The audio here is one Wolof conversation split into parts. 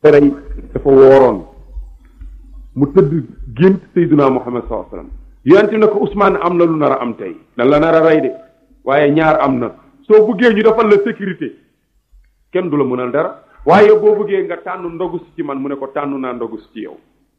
rey dafa wooroon mu tëdd gént Seydina Muhammad sallallahu alayhi wasallam yonent bi ne ko Ousmane am na lu nar a am tey dan la nar a rey de waaye ñaar am na soo buggee ñu defal la sécurité kenn du la mënal dara waaye boo buggee nga tànn ndogu si ci man mu ne ko tànn naa ndogu si ci yow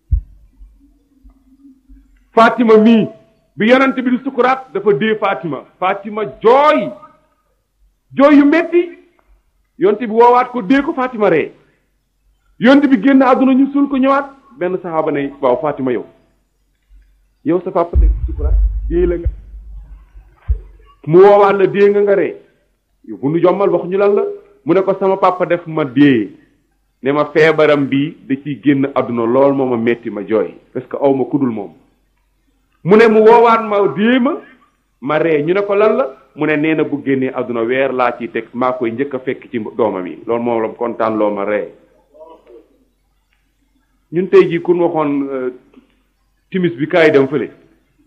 Fatima mii bi yonent bi di sukuraat dafa dee Fatima Fatima jooy jooy yu metti yonent bi woowaat ko dee ko Fatima ree yonent bi génn àdduna ñu suul ko ñëwaat benn saxaaba ne waaw Fatima yow yow sa papa nekk sukuraat dee la nga mu woowaat la dee nga nga ree yow bu nu jommal wax ñu lan la mu ne ko sama papa def ma dee ne ma feebaram bii da ciy génn àdduna lool moo ma metti ma jooy parce que aw ma kudul moom mu ne mu woowaat ma dee ma ma ree ñu ne ko lan la mu ne nee na bu génnee àdduna weer laa ciy teg maa koy njëkk a fekk ci doomam yi loolu moom la kontaan loo ma ree ñun tey jii kun waxoon timis bi kaay dem fële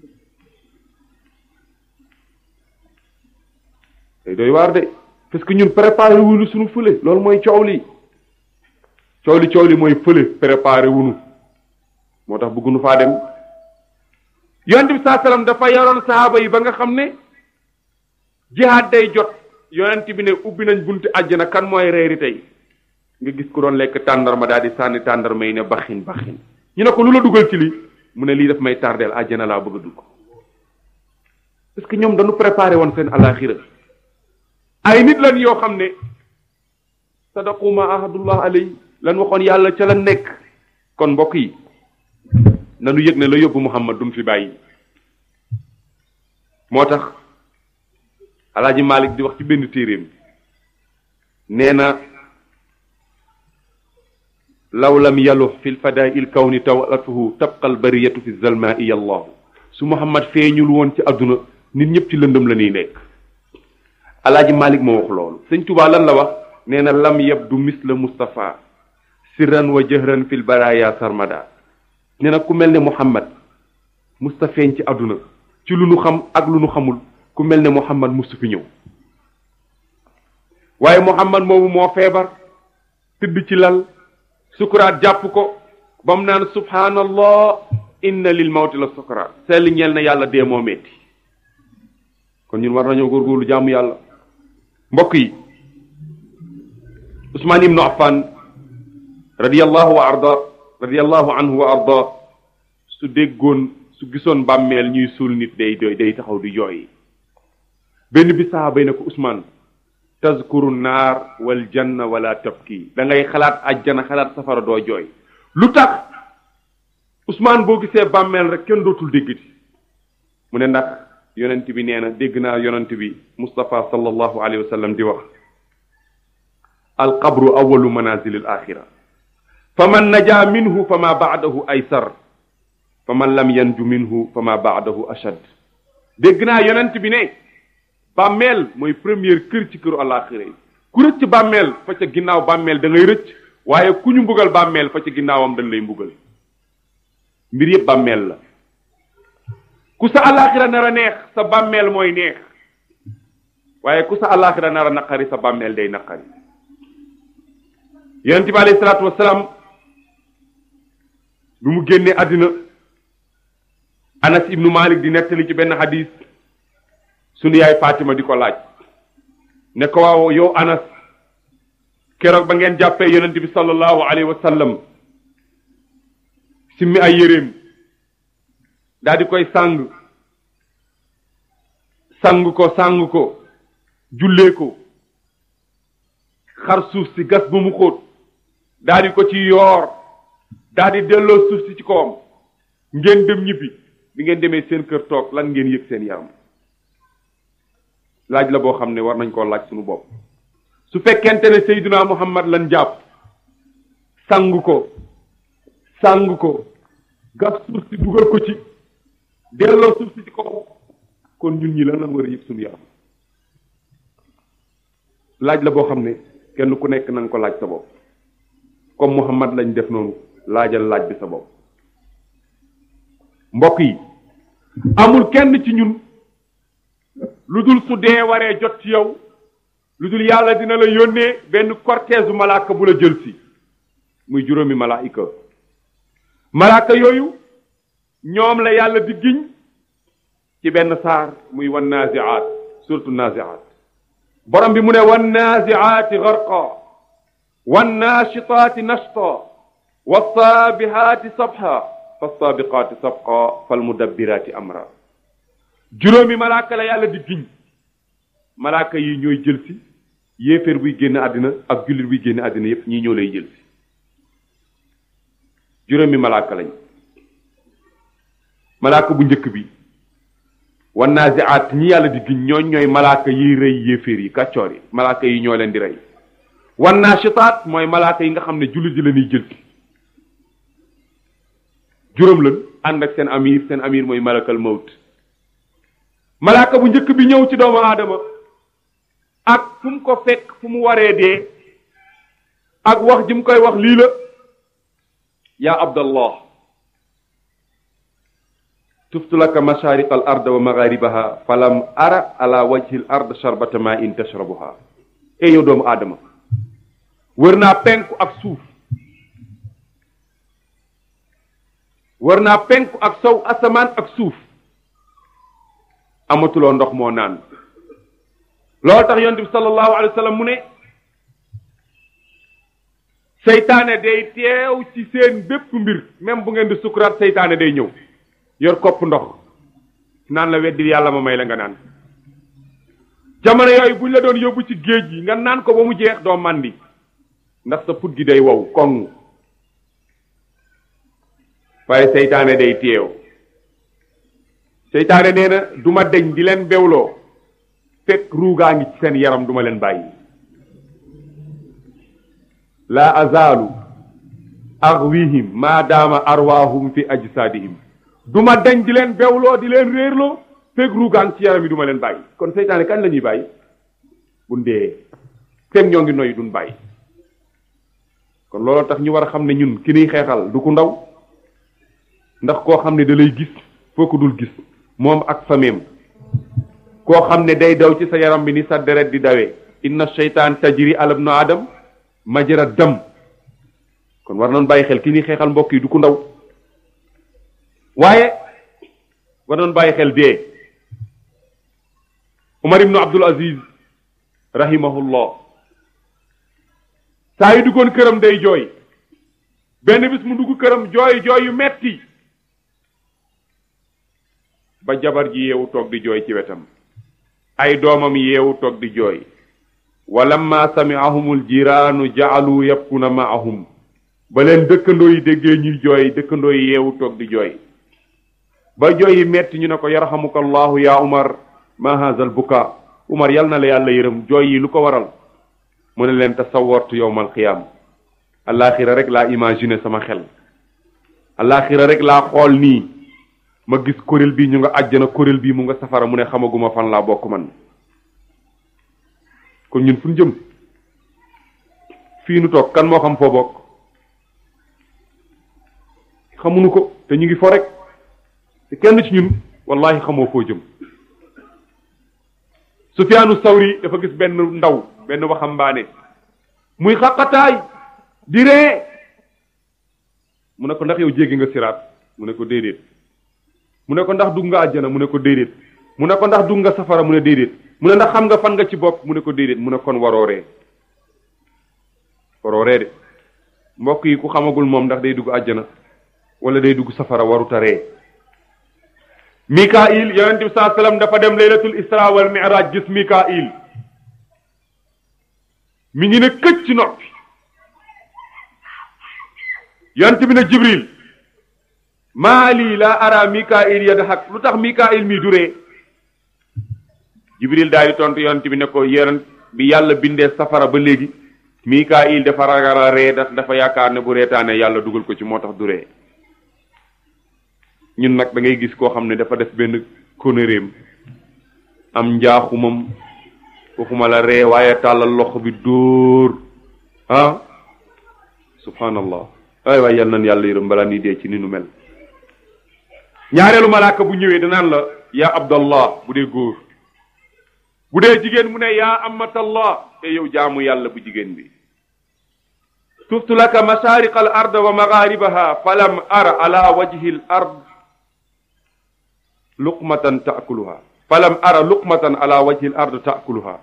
tey doy waar de parce que ñun préparé wuñu suñu fële loolu mooy coow li coow li coow li mooy fële préparé wuñu moo tax bëgguñu faa dem yonent bi saa salaam dafa yoroon sahaaba yi ba nga xam ne jihaad day jot yonent bi ne ubbi nañ bunti àjjana kan mooy reeri tey nga gis ku doon lekk tàndarma daal di sànni tàndarma yi ne baxin baxin ñu ne ko lu la dugal ci lii mu ne lii daf may tardeel àjjana laa bëgg a dugg parce que ñoom dañu préparé woon seen alaxira ay nit lan yoo xam ne sadaqu ma ahadullah alay lan waxoon yàlla ca la nekk kon mbokk yi nanu yëg ne la yóbbu muhammad dum fi bàyyi moo tax alaaji malik di wax ci benn téeréem nee na law lam yalux fi lfadaai lkawni tawatuhu tabqa albariyatu fi zalmaai allahu su muhammad feeñul woon ci àdduna nit ñëpp ci lëndëm la ñuy nekk alaaji malik moo wax loolu sëñ tubaa lan la wax nee na lam yabdu misla mustapha sirran wa jëhran fi lbaraya sarmada nee na ku mel ne muhammad musta feeñ ci àdduna ci lu nu xam ak lu nu xamul ku mel ne muhammad mustu fi ñëw waaye muhammad moomu moo feebar tëdd ci lal sukuraat jàpp ko ba mu naan subhanallah inna lil mawti la sukuraat sell ñeel na yàlla dee moo metti kon ñun war nañoo góorgóorlu jaamu yàlla mbokk yi usmaan ibnu affan radiyallahu wa arda radiyallahu anhu wa arda su déggoon su gisoon bàmmeel ñuy suul nit day doy day taxaw di jooy benn bi saxaaba yi ne ko usmaan tazkuru naar wal janna wala tabki da ngay xalaat ajjana xalaat safara doo jooy lu tax usmaan boo gisee bàmmeel rek kenn dootul déggati mu ne ndax yonent bi nee na dégg naa yonent bi Moustapha sallallahu alayhi wa sallam di wax alqabru awalu manazil al axira fa man naja minhu fa ma baadahu aysar fa man lam yanju minhu fa ma baadahu ashad dégg naa yonent bi ne bàmmeel mooy première kër ci këru àllaaxira yi ku rëcc bàmmeel fa ca ginnaaw bàmmeel da ngay rëcc waaye ku ñu mbugal bàmmeel fa ca ginnaawam dañ lay mbugal mbir yëpp bàmmeel la ku sa àllaaxira nar a neex sa bàmmeel mooy neex waaye ku sa àllaaxira nar a naqari sa bàmmeel day naqari yonent bi alayhi salaatu wasalaam bi mu génnee àddina anas ibnu malik di nettali ci benn hadis sunu yaay Fatima di ko laaj ne ko waaw yow Anas keroog ba ngeen jàppee yonent bi sallallahu alayhi wa sallam simmi ay yéreem daal di koy sàng sang ko sang ko jullee ko xar suuf si gas ba mu xóot daal di ko ci yoor daal di delloo suuf si ci kawam ngeen dem ñibbi bi ngeen demee seen kër toog lan ngeen yëg seen yaram laaj la boo xam ne war nañ koo laaj suñu bopp su fekkente ne Seydina Muhammad lan jàpp sang ko sang ko gas suuf si dugal ko ci delloo suuf si ci kaw kon ñun ñi lan lan war a yëg suñu yaram laaj la boo xam ne kenn ku nekk na nga ko laaj sa bopp comme Muhammad lañ def noonu laajal laaj bi sa bopp mbokk yi amul kenn ci ñun lu dul su dee waree jot ci yow lu dul yàlla dina la yónnee benn cortège malaaka bu la jël si muy juróomi malaayika malaaka yooyu ñoom la yàlla di giñ ci benn saar muy wan naziaat surtout naziaat borom bi mu ne wan naziaati garqa wan naashitaati nashta wassaabihaati sabha fassaabiqaati sabqa falmudabbiraati amra juróomi malaaka la yàlla di giñ malaaka yi ñooy jël si yéeféer buy génn àddina ak jullit buy génn àddina yépp ñii ñoo lay jël si juróomi malaaka lañ malaaka bu njëkk bi wan naziaat ñi yàlla di giñ ñooñ ñooy malaaka yiy rey yéeféer yi kàccoor yi malaaka yi ñoo leen di rey wan naashitaat mooy malaaka yi nga xam ne jullit ji la ñuy jël si juróom lan ànd ak seen amir seen amir mooy malakal mawt malaaka bu njëkk bi ñëw ci doomu aadama ak fu mu ko fekk fu mu waree dee ak wax ji mu koy wax lii la yaa abdallah tuftu laka mashariq al ard wa magharibaha falam ara ala wajhi al ard sharbata ma in tashrabuha e yow doomu aadama wër naa penku ak suuf wër naa penku ak sow asamaan ak suuf amatuloo ndox moo naan loolu tax yonent bi sallallahu alayhi wa sallam mu ne seytaane day teew ci seen bépp mbir même bu ngeen di sukuraat seytaane day ñëw yor kopp ndox naan la weddi yàlla ma may la nga naan jamono yooyu buñ la doon yóbbu ci géej gi nga naan ko ba mu jeex doo màndi ndax sa put gi day wow koŋ waaye seytaane day teew seytaane nee na du ma deñ di leen bewloo fekk ruugaa ngi ci seen yaram duma leen bàyyi laa azaalu axwihim maadaama arwaahum fi ajsaadihim du ma deñ di leen bewloo di leen réerloo fekk ruugaa ngi ci yaram yi du ma leen bàyyi kon seytaane kañ la ñuy bàyyi bu ndee fekk ñoo ngi noyyi duñ bàyyi kon looloo tax ñu war a xam ne ñun ki niy xeexal du ku ndaw ndax koo xam ne da lay gis foo ko dul gis moom ak fameem koo xam ne day daw ci sa yaram bi ni sa deret di dawee inna sheytaan tajri ala ibnu adam majra dam kon war nañ bàyyi xel ki ni xeexal mbokk yi du ku ndaw waaye war nañ bàyyi xel dee Umar ibnu Abdul Aziz rahimahullah saa yu duggoon këram day jooy benn bis mu dugg këram jooy jooy yu metti ba jabar ji yeewu toog di jooy ci wetam ay doomam yeewu toog di jooy walamma sami'ahumul jiraanu ja'alu yabkuna ma'ahum ba leen dëkkandoo yi déggee ñuy jooy dëkkandoo yi yeewu toog di jooy ba jooy yi metti ñu ne ko yarhamuka allahu ya umar ma hadha al buka umar yal na la yàlla yërëm jooy yi lu ko waral mu ne leen tasawartu yowmal qiyaam alaxira rek laa imaginer sama xel alaxira rek laa xool nii ma gis kuréel bii ñu nga àjjana kuréel bii mu nga safara mu ne xamaguma fan laa bokk man kon ñun fu ñu jëm fii nu toog kan moo xam foo bokk xamuñu ko te ñu ngi fo rek te kenn ci ñun wallahi xamoo foo jëm Sufyaanu Sawri dafa gis benn ndaw benn waxambaane muy xaqataay di ree mu ne ko ndax yow jéggi nga siraat mu ne ko déedéet mu ne ko ndax dugg nga àjjana mu ne ko déedéet mu ne ko ndax dugg nga safara mu ne déedéet mu ne ndax xam nga fan nga ci bopp mu ne ko déedéet mu ne kon waroo ree waroo ree de mbokk yi ku xamagul moom ndax day dugg àjjana wala day dugg safara waruta ree Mikail yonent bi saa sallam dafa dem laylatul isra wal mi'raj gis Mikail mi ngi ne këcc ci noppi yonent bi ne Jibril maa lii laa ara Mikail yadhak lu tax Mikail mi duree Jibril daal di tontu yonent bi ne ko yonent bi yàlla bindee safara ba léegi Mikail dafa ragal a ree daf dafa yaakaar ne bu reetaane yàlla dugal ko ci moo tax duree ñun nag da ngay gis koo xam ne dafa def benn konéréem am njaaxumam waxuma la ree waaye tàllal loxo bi dóor ah subhanallah ay waay yal nan yàlla yërëm balaa ni dee ci ni nu mel ñaareelu malaaka bu ñëwee danaan la yaa abdallah bu dee góor bu dee jigéen mu ne yaa amatallah te yow jaamu yàlla bu jigéen bi tuftu laka masariqa al ard wa magharibaha falam ara ala wajhi al ard luqmatan taakuluha falam ara luqmatan ala wajhi al ard taakuluha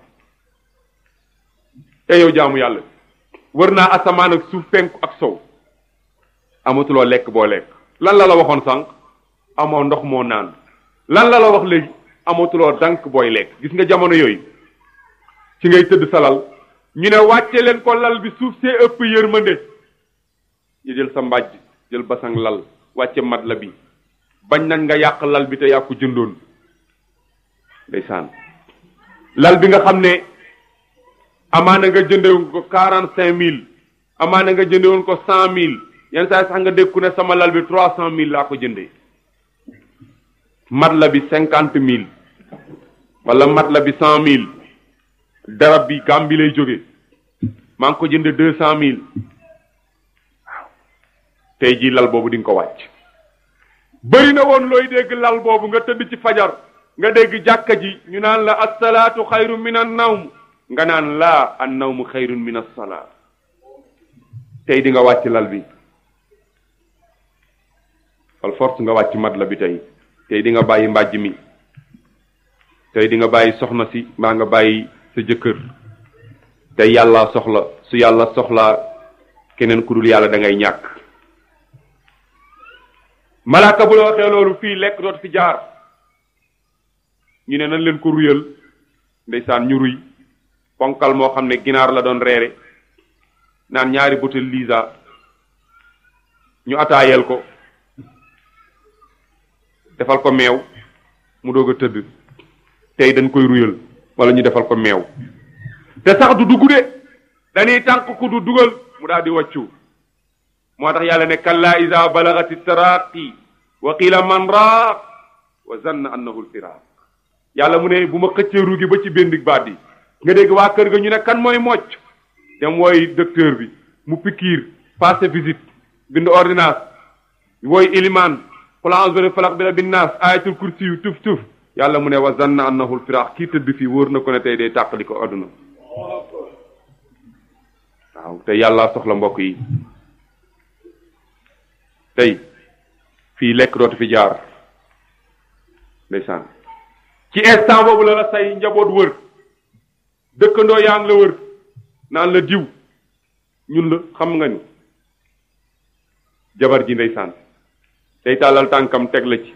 e yow jaamu yàlla wër naa asamaan ak suuf penku ak sow amatuloo lekk boo lekk lan la la waxoon sànq amoo ndox moo naan lan la la wax léegi amatuloo dank booy lekk gis nga jamono yooyu ci ngay tëdd salal ñu ne wàcce leen ko lal bi suuf see ëpp yërmande ñu jël sa mbàjj jël basang lal wàcce mat la bi bañ nañ nga yàq lal bi te yàqu jëndoon ndeysaan lal bi nga xam ne amaana nga jëndewoon ko quarante cinq mille amaana nga jëndewoon ko cent mille yenn saa sax nga dékku ne sama lal bi trois cent mille laa ko jëndee mat la bi cinquante mille wala mat la bi cent mille darab bi Gàmbi lay jóge maa ngi ko jënde deux cent mille waaw tey jii lal boobu di nga ko wàcc bëri na woon looy dégg lal boobu nga tëdd ci fajar nga dégg jàkka ji ñu naan la assalaatu xayru min an nawm nga naan laa an nawmu xayrun min assalaa tey di nga wàcc lal bi fal force nga wàcc mat la bi tey tey di nga bàyyi mbàjj mi tey di nga bàyyi soxna si mbaa nga bàyyi sa jëkkër tey yàlla soxla su yàlla soxlaa keneen ku dul yàlla da ngay ñàkk malaaka bu la waxee loolu fii lekk doot fi jaar ñu ne nañ leen ko ruyal ndeysaan ñu ruy ponkal moo xam ne ginaar la doon reere naan ñaari butel lisa ñu ataayel ko defal ko meew mu doog a tëdd tey dañ koy ruyal wala ñu defal ko meew te sax du dugg de dañuy tànk ku du dugal mu daal di wàccu moo tax yàlla ne kalla ida balagati taraqi wa qila man raaq wa zanna annahu lfiraq yàlla mu ne bu ma xëccee ruugi ba ci benn baat yi nga dégg waa kër ga ñu ne kan mooy mocc dem wooy docteur bi mu pikiir passé visite bind ordonnance wooy ilimaan qul a'udhu bi falaq bi rabbin nas ayatul kursi yu tuf tuf yàlla mu ne wa zanna annahu lfiraq kii tëdd fii wóor na ko ne tey day tàqali ko adduna waaw te yàlla soxla mbokk yi tey fii lekk dootu fi jaar ndeysaan ci instant boobu la la say njaboot wër dëkkandoo yaa ngi la wër naan la diw ñun la xam nga ni jabar ji ndeysaan day tàllal tànkam teg la ci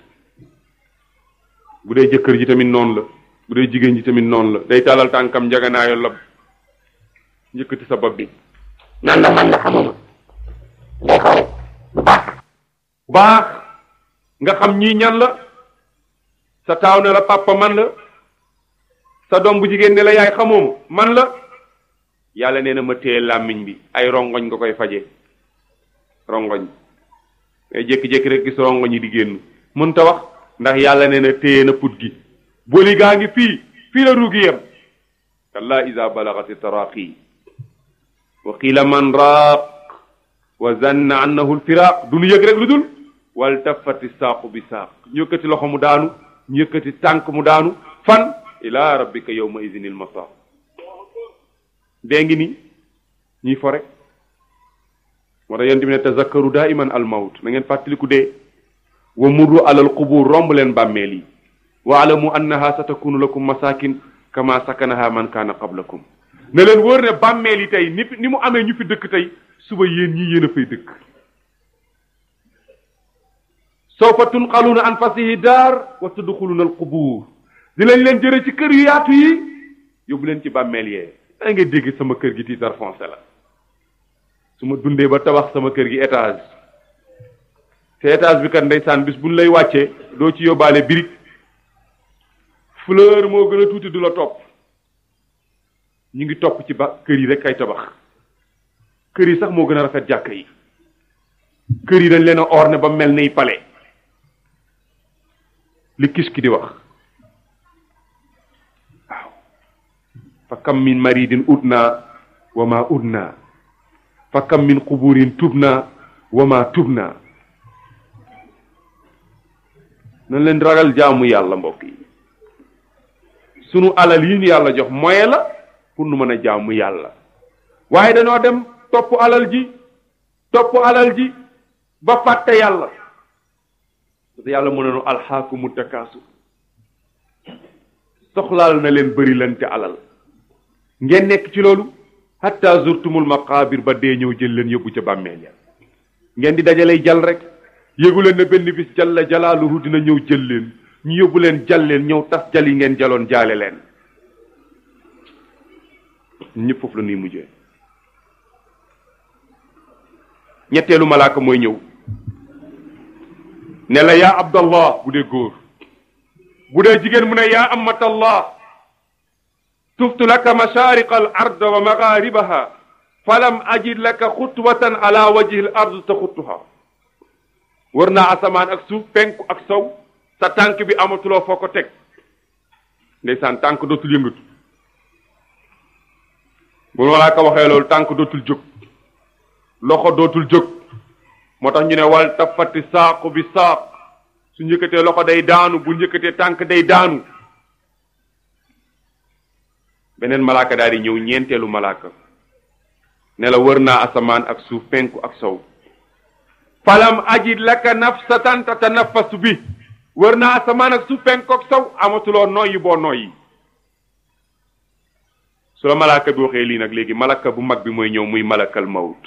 bu dee jëkkër ji tamit noonu la bu dee jigéen ji tamit noonu la day tàllal tànkam njaganaayo lab njëkkati sa bopp bi nan la man la xamuma day xool bu baax baax nga xam ñii ñan la sa taaw ne la papa man la sa doom bu jigéen ne la yaay xamooma man la yàlla nee na ma téye làmmiñ bi ay rongoñ nga koy faje rongoñ ngay jékki-jékki rek gis rongoñ yi di génn mën ta wax ndax yàlla nee na téye na put gi boli gaa ngi fii fii la ruugi yem kalla ida balagati taraqi wa qiila man raaq wa zanna annahu lfiraq du nu yëg rek lu dul wal tafati saaqu bi saaq ñu yëkkati loxo mu daanu ñu yëkkati tànk mu daanu fan ila rabbika yawma idinil masaaq dee ngi ni ñuy fo rek moo tax yéen tamit ne tazakkaru daiman al mawt na ngeen fàttaliku dee wa murru alal qubur romb leen bàmmeel yi wa alamu annaha satakunu lakum masakin kama sakanaha man kaana qablakum ne leen wóor ne bàmmeel yi tey ni ni mu amee ñu fi dëkk tey suba yéen ñii yéen a fay dëkk sawfa tunqaluuna an fasihi daar wa tudxuluuna al qubur dinañ leen jëre ci kër yu yaatu yi yóbbu leen ci bàmmeel yee da ngay dégg sama kër gi titre foncier la su ma dundee ba tabax sama kër gi étage te étage bi kat ndeysaan bis buñ lay wàccee doo ci yóbbaale birig fleur moo gën a tuuti du la topp ñu ngi topp ci ba kër yi rek kay tabax kër yi sax moo gën a rafet jàkk yi kër yi dañ leen a orné ba mel ni palais li kis ki di wax waaw fa kam min maridin udna wa ma udna fa kam min quburin tubna wa ma tubna nañ leen ragal jaamu yàlla mbokk yi sunu alal yi ñu yàlla jox moyen la pour nu mën a jaamu yàlla waaye dañoo dem topp alal ji topp alal ji ba fàtte yàlla parce que yàlla mu ne nu alxaakumu takaasu soxlaal na leen bëri lante alal ngeen nekk ci loolu hatta zurtumul maqaabir ba dee ñëw jël leen yóbbu ca bàmmeel ya ngeen di dajalay jal rek yéegu leen ne benn bis jalla jalaaluhu dina ñëw jël leen ñu yóbbu leen jal leen ñëw tas jal yi ngeen jaloon jaale leen ñëpp foofu la nuy mujjee ñetteelu malaaka mooy ñëw ne la yaa abdallah bu dee góor bu dee jigéen mu ne yaa amatallah tuftu laka mashariqa al ard wa magharibaha falam ajid laka xutwatan ala wajhi al ard taxuttuha wër naa asamaan ak suuf penku ak sow sa tànk bi amatuloo foo ko teg ndeysaan tànk dootul yëngatu bu malaaka waxee loolu tànk dootul jóg loxo dootul jóg moo tax ñu ne wal tafati saaqu bi saaq su njëkkatee loxo day daanu bu njëkkatee tànk day daanu beneen malaaka daal di ñëw ñeenteelu malaaka ne la wër naa asamaan ak suuf penku ak sow falam ajid laka nafsatan tatanaffasu bi wër naa asamaan ak suuf penku ak sow amatuloo noyyi boo noyyi su la malaaka bi waxee lii nag léegi malaka bu mag bi mooy ñëw muy malakal mawt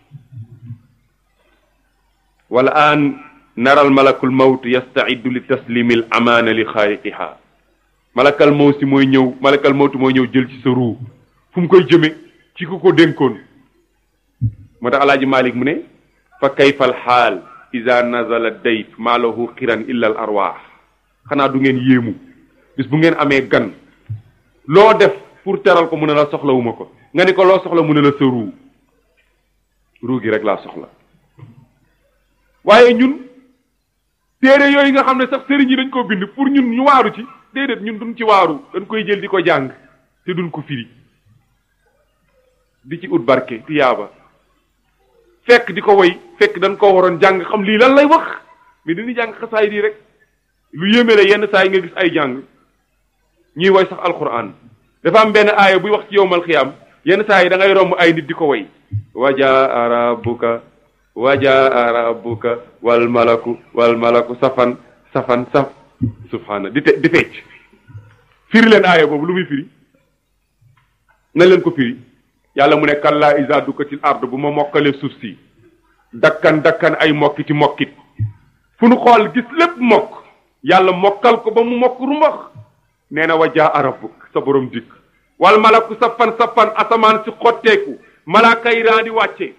wala an naral malakul mawt yastaiddu li taslimi al amaana li xaaliqiha malakal mawt si mooy ñëw malakal mawt mooy ñëw jël ci sa ruu fu mu koy jëme ci ku ko dénkoon moo tax alaaji malik mu ne fa kayfa al xaal ida nazala dayf maa lahu xiran illa al arwaax xanaa du ngeen yéemu bis bu ngeen amee gan loo def pour teral ko mu ne la soxlawuma ko nga ni ko loo soxla mu ne la sa ruu ruu gi rek laa soxla waaye ñun téere yooyu nga xam ne sax sëriñ yi dañ koo bind pour ñun ñu waaru ci déedéet ñun duñ ci waaru dañ koy jël di ko jàng te duñ ko firi di ci ut barke tiyaaba fekk di ko woy fekk dañ ko waroon jàng xam lii lan lay wax mais dañuy jàng xasaay di rek lu yéeme la yenn saa yi nga gis ay jàng ñuy woy sax alquran dafa am benn aaya buy wax ci yowmal xiyaam yenn saa yi da ngay romb ay nit di ko woy wajaa rabbuka wajaa rabbuka wal malaku wal malaku safan safan saf subhaana di te di fecc firi leen aaya boobu lu muy firi nañ leen ko firi yàlla mu ne kallaa isa dukkatil ard bu ma mokkalee suuf si dakkan dakkan ay mokkiti mokkit fu nu xool gis lépp mokk yàlla mokkal ko ba mu mokk rumbax nee na wajaa rabbuk sa borom dikk wal malaku safan safan asamaan si xotteeku malaaka yi raa di wàcce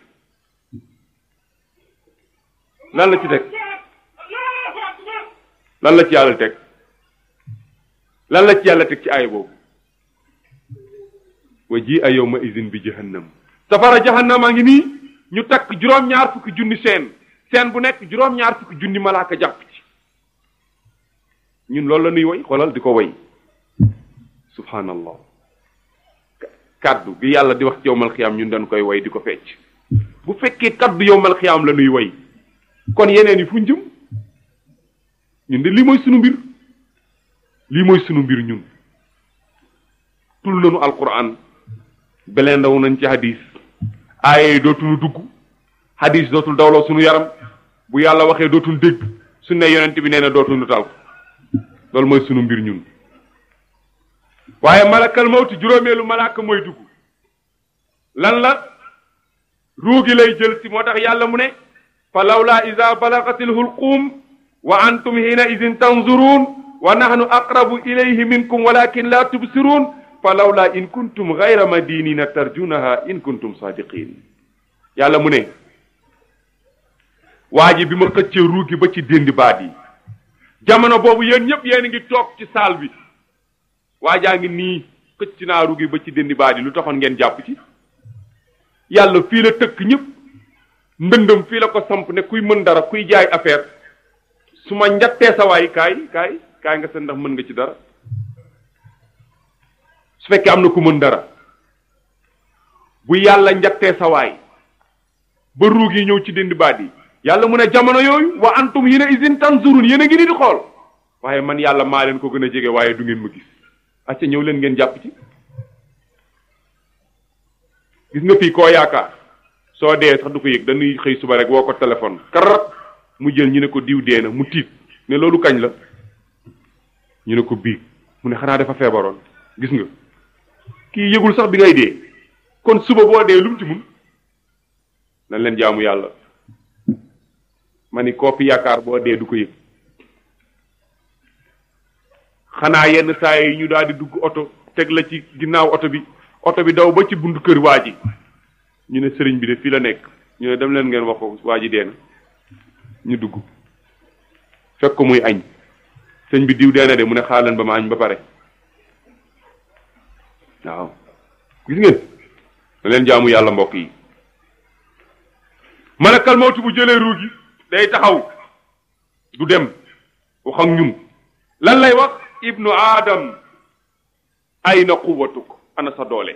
lan la ci teg lan la ci yàlla teg lan la ci yàlla teg ci aaya boobu wa ji a yawma izin bi jahannam safara jahannam a ngi nii ñu takk juróom-ñaar fukki junni seen seen bu nekk juróom-ñaar fukki junni malaaka jàpp ci ñun loolu la nuy woy xoolal di ko woy subhanallah kaddu gi yàlla di wax ci yowmal xiyaam ñun dañ koy woy di ko fecc bu fekkee kaddu yowmal xiyaam la nuy woy kon yeneen yi fu njëm ñun de lii mooy sunu mbir lii mooy sunu mbir ñun tul nañu alquran beleen ndaw nañ ci hadis aaye yi dootuñu dugg hadis dootul dawloo sunu yaram bu yàlla waxee dootul dégg su ne yonent bi nee na dootuñu tal ko loolu mooy sunu mbir ñun waaye malakal mawti juróomeelu malaaka mooy dugg lan la ruugi lay jël si moo tax yàlla mu ne fa lawla ida balagatil hulquum wa antum hina idin tanzurun wa nahnu aqrabu ilayhi minkum walakin la tubsirun fa lawla in kuntum gayra madinina tarjunaha in kuntum sadiqin yàlla mu ne waa ji bi ma xëccee ruugi ba ci déndi baat yi jamono boobu yéen ñëpp yéen ngi toog ci saal bi waa jaa ngi nii xëcc naa ruugi ba ci déndi baat yi lu taxoon ngeen jàpp ci yàlla fii la tëkk ñëpp ndëndëm fii la ko samp ne kuy mën dara kuy jaay affaire su ma njattee sa waay kaay kaay kaay nga seen ndax mën nga ci dara su fekkee am na ku mën dara bu yàlla njattee sa waay ba ruug yi ñëw ci dindi baat yi yàlla mu ne jamono yooyu wa antum hina izin tanzurun yéen a ngi ni di xool waaye man yàlla maa leen ko gën a jege waaye du ngeen ma gis acca ñëw leen ngeen jàpp ci gis nga fii koo yaakaar soo dee sax du ko yëg dañuy xëy suba rek woo ko téléphone karat mu jël ñu ne ko diw dee na mu tiit ne loolu kañ la ñu ne ko biig mu ne xanaa dafa feebaroon gis nga kii yëgul sax bi ngay dee kon suba boo dee lu mu ci mun nañ leen jaamu yàlla ma ni koo fi yaakaar boo dee du ko yëg xanaa yenn saa yi ñu daal di dugg oto teg la ci ginnaaw oto bi oto bi daw ba ci buntu kër waa ji ñu ne sëriñ bi de fii la nekk ñu ne dem leen ngeen wax ko waa ji dee na ñu dugg fekk ko muy añ sëñ bi diw dee na de mu ne xaar leen ba ma añ ba pare waaw gis ngeen na leen jaamu yàlla mbokk yi malakal mawtu bu jëlee ruu gi day taxaw du dem wax ak ñun lan lay wax ibnu aadam ayna quwatuk ana sa doole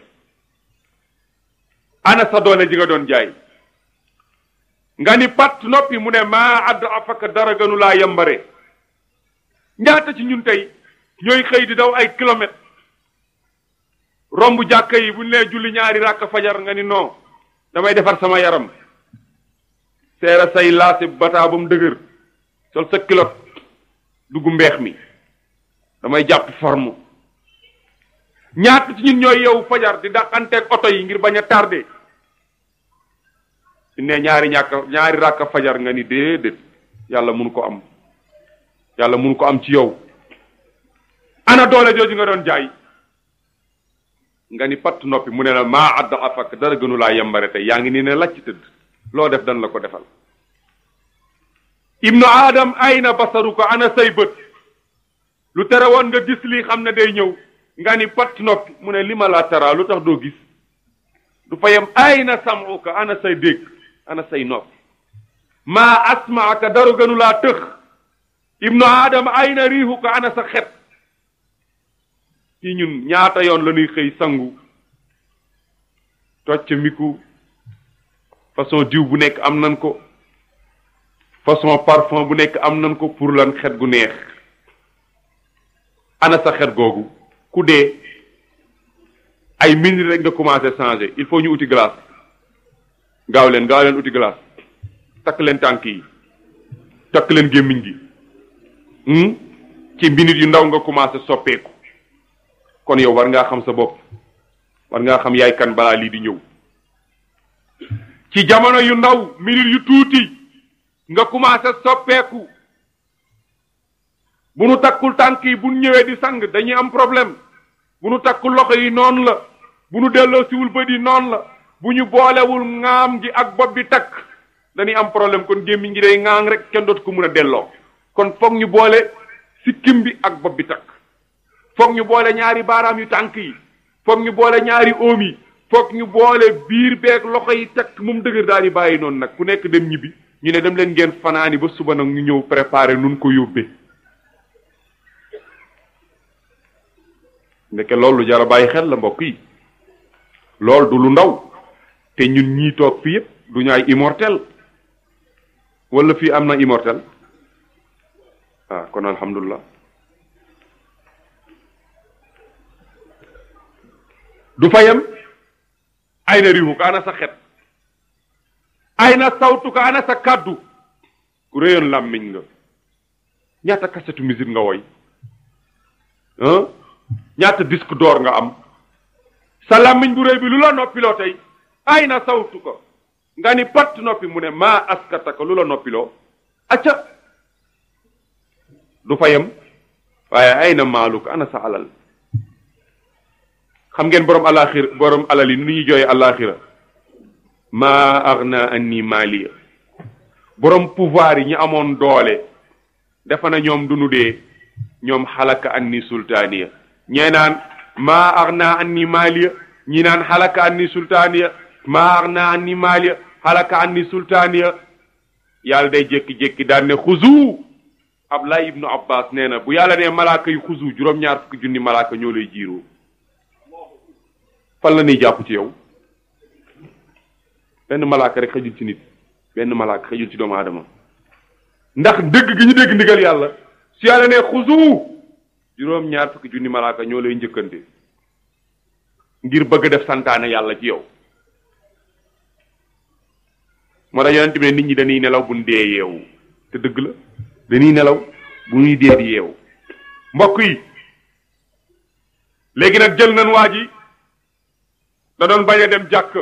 ana sa doole ji nga doon jaay nga ni pat noppi mu ne maa add afaka dara gënu laa yambare ñaata ci ñun tey ñooy xëy di daw ay kilomètres romb jàkka yi bu ñu nee julli ñaari ràkk fajar nga ni non damay defar sama yaram seera say laasi bataa ba mu dëgër sol sa kilot dugg mbeex mi damay jàpp forme ñaata ci ñun ñooy yow fajar di dàqanteeg oto yi ngir bañ a tardé su ne ñaari ñàkk ñaari ràkk fajar nga ni déedéet yàlla mun ko am yàlla mun ko am ci yow ana doole jooju nga doon jaay nga ni patt noppi mu ne la maa adda afak dara gënu laa yembare tey yaa ngi nii ne lacc tëdd loo def dan la ko defal ibnu aadam ayna basaru ko ana say bët lu tere woon nga gis lii xam ne day ñëw nga ni patt noppi mu ne li ma laa tara lu tax doo gis du fa yem ayna samuka ana say dégg ana say noppi maa asmaaka dara gënu laa tëx ibnu aadam ayna riixuka ana sa xet ci ñun ñaata yoon la ñuy xëy sangu tocc miku façon diw bu nekk am nan ko façon parfum bu nekk am nan ko pour lan xet gu neex ana sa xet googu ku dee ay minutes rek nga commencé changer il faut ñu uti glace gaaw leen gaaw leen uti glace takk leen tànk yi takk leen gémmiñ gi ci minutes yu ndaw nga commencé soppeeku kon yow war ngaa xam sa bopp war ngaa xam yaay kan balaa lii di ñëw ci jamono yu ndaw minute yu tuuti nga commencé soppeeku bu nu takkul tànk yi bu nu ñëwee di sang dañuy am problème bu nu takkul loxo yi noonu la bu nu delloo siwul bët yi noonu la bu ñu boolewul ŋaam gi ak bopp bi takk dañuy am problème kon gémmiñ gi day ŋaang rek kenn dootu ko mun a delloo kon foog ñu boole sikkim bi ak bopp bi takk foog ñu boole ñaari baaraam yu tànk yi foog ñu boole ñaari oom yi foog ñu boole biir beeg loxo yi takk moom dëgër daal di bàyyi noonu nag ku nekk dem ñibbi ñu ne dem leen ngeen fanaani ba suba nag ñu ñëw préparer nun ko yóbbee ndeke loolu jara bàyyi xel la mbokk yi loolu du lu ndaw te ñun ñii toog fii yëpp du ñu ay immortel wala fii am na immortel ah kon alhamdulilah du fayam ay na riixu ka ana sa xet ay na sawtu ka ana sa kàddu ku réyoon làmmiñ nga ñaata kasetu musique nga woy ah ñaata disque d'or nga am sa làmmiñ bu réy bi lu la noppiloo tey ay na sawtu ko nga ni patt noppi mu ne maa askata ko lu la noppiloo acca du fayam waaye ay na maalu ko ana sa alal xam ngeen borom alaxira borom alal yi nu ñuy jooyee alaxira maa agna anni maaliya borom pouvoir yi ñu amoon doole defa na ñoom du nu dee ñoom xalaka anni sultaaniya ñee naan maa agna anni maaliya ñi naan xalaka anni sultaaniya maa agna anni maaliya xalaka anni sultaaniya yàlla day jékki-jékki daan ne xuzu Abdullah ibnu Abbas nee na bu yàlla ne malaaka yu xuzu juróom-ñaar fukki junni malaaka ñoo lay jiiroo fan la ñuy jàpp ci yow benn malaaka rek xëjul ci nit benn malaaka xëjul ci doomu aadama ndax dëgg gi ñu dégg ndigal yàlla su yàlla ne xuzu juróom ñaar fukki junni malaaka ñoo lay njëkkante ngir bëgg def santaane yàlla ci yow moo tax yonent bi ne nit ñi dañuy nelaw bu ñu dee yeewu te dëgg la dañuy nelaw bu ñuy dee di yeewu mbokk yi léegi nag jël nañ waa ji da doon bañ a dem jàkk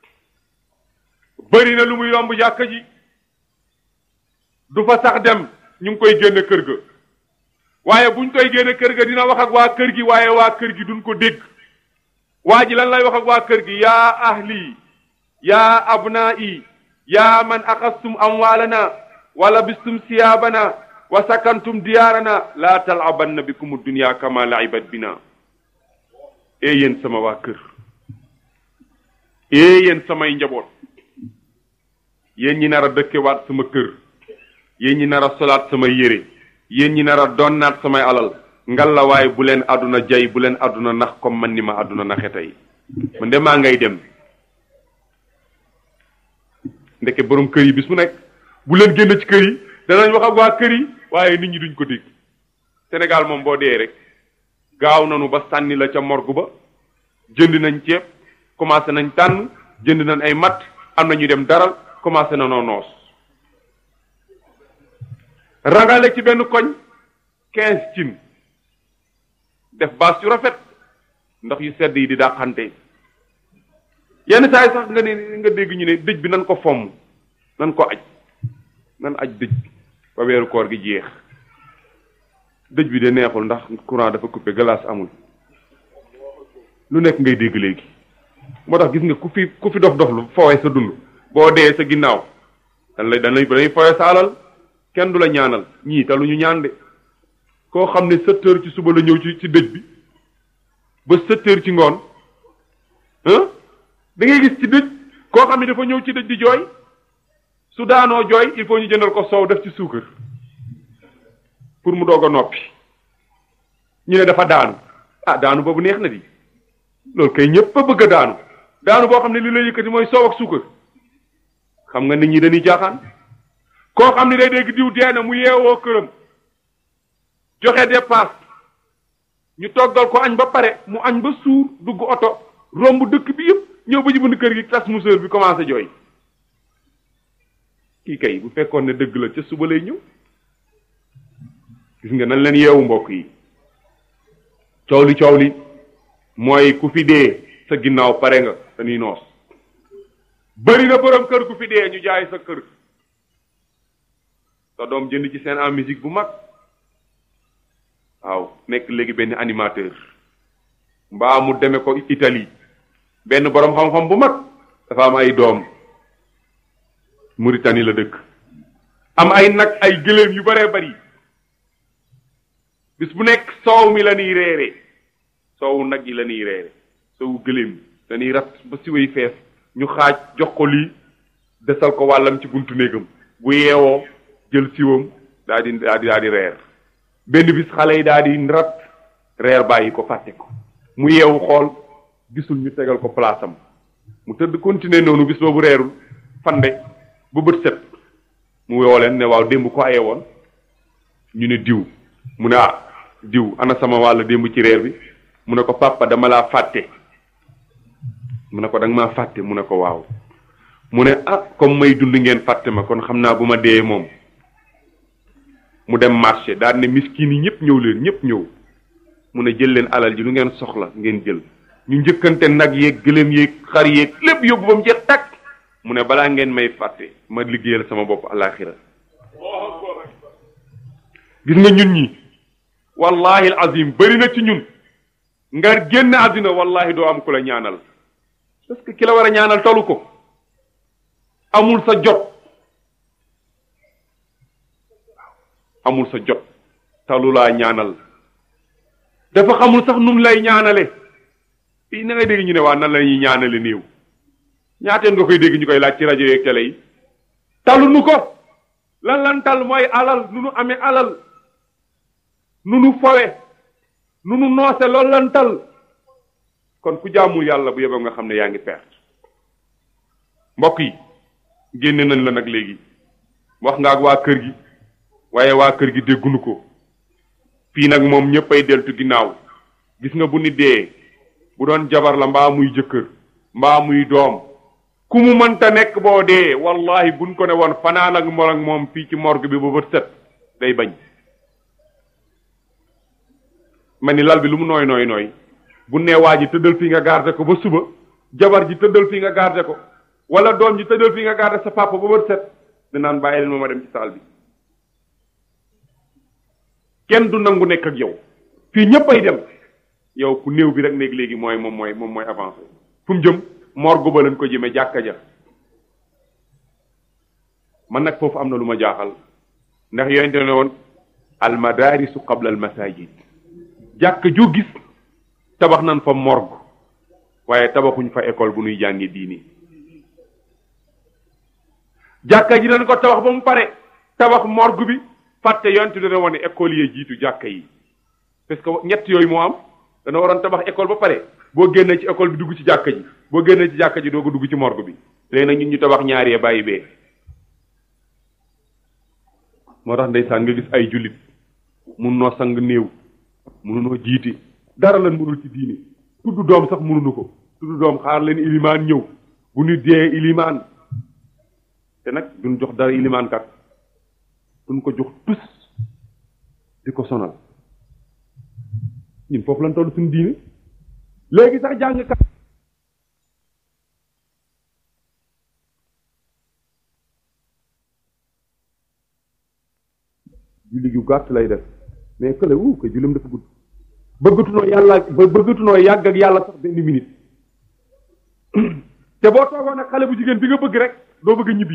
bëri na lu mu yomb jàkk ji du fa sax dem ñu ngi koy génn kër ga waaye buñ koy génn kër ga dina wax ak waa kër gi waaye waa kër gi duñ ko dégg waa ji lan lay wax ak waa kër gi yaa ahli yaa abnaa'i yaa man axastum amwaalana wa labistum siyaabana wa sakantum diyaarana laa talabanna bikum dunya kama laibat bina ee yéen sama waa kër ee yéen samay njaboot yéen ñi nar a dëkkewaat sama kër yéen ñi nar a solaat samay yére yéen ñi nar a donnaat samay alal ngal la waaye bu leen àdduna jay bu leen àdduna nax comme man ni ma àdduna naxe tey man de maa ngay dem ndeke borom kër yi bis mu nekk bu leen génn ci kër yi danañ wax ak waa kër yi waaye nit ñi duñ ko dégg Sénégal moom boo dee rek gaaw nañu ba sànni la ca morgue ba jënd nañ ceeb commencé nañ tànn jënd nañ ay matt am na ñu dem daral commencé na noo noos rangale ci benn koñ quinze cin def baas yu rafet ndox yu sedd yi di dàqante yenn saa yi sax nga ne nga dégg ñu ne dëj bi nan ko fomm nan ko aj nan aj dëj bi ba weeru koor gi jeex dëj bi de neexul ndax courant dafa coupé glace amul lu nekk ngay dégg léegi moo tax gis nga ku fi ku fi dof dof lu foowe sa dund boo dee sa ginnaaw dan lay dan lay dañuy foowe sa alal kenn du la ñaanal ñii te lu ñu ñaan de koo xam ne sept heures ci suba la ñëw ci ci dëj bi ba sept heures ci ngoon ah da ngay gis ci dëj koo xam ne dafa ñëw ci dëj di jooy su daanoo jooy il faut ñu jëndal ko soow def ci suukar pour mu doog a noppi ñu ne dafa daanu ah daanu boobu neex na di loolu kay ñëpp a bëgg a daanu daanu boo xam ne li lay yëkkati mooy soow ak suukar xam nga nit ñi dañuy jaaxaan koo xam ne day dégg diw dee na mu yeewoo këram joxe dépasse ñu toggal ko añ ba pare mu añ ba suur dugg oto romb dëkk bi yëpp ñëw ba ci bunt kër gi tas museur bi commencé jooy kii kay bu fekkoon ne dëgg la ca suba lay ñëw gis nga nan leen yeewu mbokk yi coow li coow li mooy ku fi dee sa ginnaaw pare nga dañuy noos bëri na borom kër ku fi dee ñu jaay sa kër sa doom jënd ci seen en musique bu mag waaw nekk léegi benn animateur mbaa mu deme ko Italie benn borom xam-xam bu mag dafa am ay doom Mauritanie la dëkk am ay nag ay gëléem yu baree bari bis bu nekk soow mi la ñuy reere soowu nag yi la ñuy reere soowu gëléem dañuy rat ba siwéy fees ñu xaaj jox ko lii desal ko wàllam ci buntu néegam bu yeewoo jël siwam daa di daa di daa di reer benn bis xale yi daa di rat reer bàyyi ko fàtte ko mu yeewu xool gisul ñu tegal ko place am mu tëdd continuer noonu bis boobu reerul fande ba bët set mu woo leen ne waaw démb ko aye woon ñu ne diw mu ne ah diw ana sama wàll démb ci reer bi mu ne ko papa dama laa fàtte mu ne ko danga maa fàtte mu ne ko waaw mu ne ah comme may dund ngeen fàtte ma kon xam naa bu ma dee moom mu dem marché daal ne miskin yi ñëpp ñëw leen ñëpp ñëw mu ne jël leen alal ji lu ngeen soxla ngeen jël ñu njëkkante nag yeeg gëléem yeeg xar yeeg lépp yóbbu ba mu jeex tàkk mu ne balaa ngeen may fàtte ma liggéeyal sama bopp alaxira gis nga ñun ñi wallahi azim bëri na ci ñun nga génn àddina wallahi doo am ku la ñaanal parce que ki la war a ñaanal tolu ko amul sa jot amul sa jot talu laa ñaanal dafa xamul sax num lay ñaanale fii na ngay dégg ñu ne waa nan la ñuy ñaanale néew ñaateen nga koy dégg ñu koy laaj ci rajo yeeg télé yi talu nu ko lan lan tal mooy alal nu nu amee alal nu nu fowe nu nu noose loolu lan tal kon ku jaamul yàlla bu yeboo nga xam ne yaa ngi perte mbokk yi génne nañ la nag léegi wax nga ak waa kër gi waaye waa kër gi déggunu ko fii nag moom ñëppay deltu ginnaaw gis nga bu nit dee bu doon jabar la mbaa muy jëkkër mbaa muy doom ku mu mënta nekk boo dee wallahi buñ ko ne woon fanaan ak moom ak moom fii ci morgue bi ba bët set day bañ ma ni lal bi lu mu nooy nooy nooy bu nee waa ji tëddal fii nga garder ko ba suba jabar ji tëddal fii nga garder ko wala doom ji tëddal fii nga garder sa papa ba bët set dinaan bàyyi leen ma ma dem ci saal bi kenn du nangu nekk ak yow fii ñëpp ay dem yow ku néew bi rek néeg léegi mooy moom mooy moom mooy avancé fu mu jëm morgue ba lañ ko jëmee jàkka ja man nag foofu am na lu ma jaaxal ndax yonente ne woon al madarisu qabla al masajid jàkka joo gis tabax nan fa morgue waaye tabaxuñ fa école bu nuy jàngi diini jàkka ji dañ ko tabax ba mu pare tabax morgue bi fàtte yonente dana woon école yee jiitu jàkka yi parce que ñett yooyu moo am dana waroon tabax école ba pare boo génnee ci école bi dugg ci jàkka ji boo génnee ci jàkka ji doo ko dugg ci morgue bi léegi nag ñun ñu tabax ñaari yee bàyyi bee moo tax ndeysaan nga gis ay jullit mun noo sang néew mënunoo jiite dara lan mënul ci diini tudd doom sax mënunu ko tudd doom xaar leen ilimaan ñëw bu ñu dee ilimaan te nag duñ jox dara ilimaan kat duñ ko jox tus di ko sonal ñun foofu lañ toll suñu diine léegi sax jàng kat julli gu gàtt lay def mais kële wu ko jullim dafa gudd bëggatunoo yàlla ba bëggatunoo yàgg ak yàlla sax benn minute te boo toogoon ak xale bu jigéen bi nga bëgg rek doo bëgg ñibbi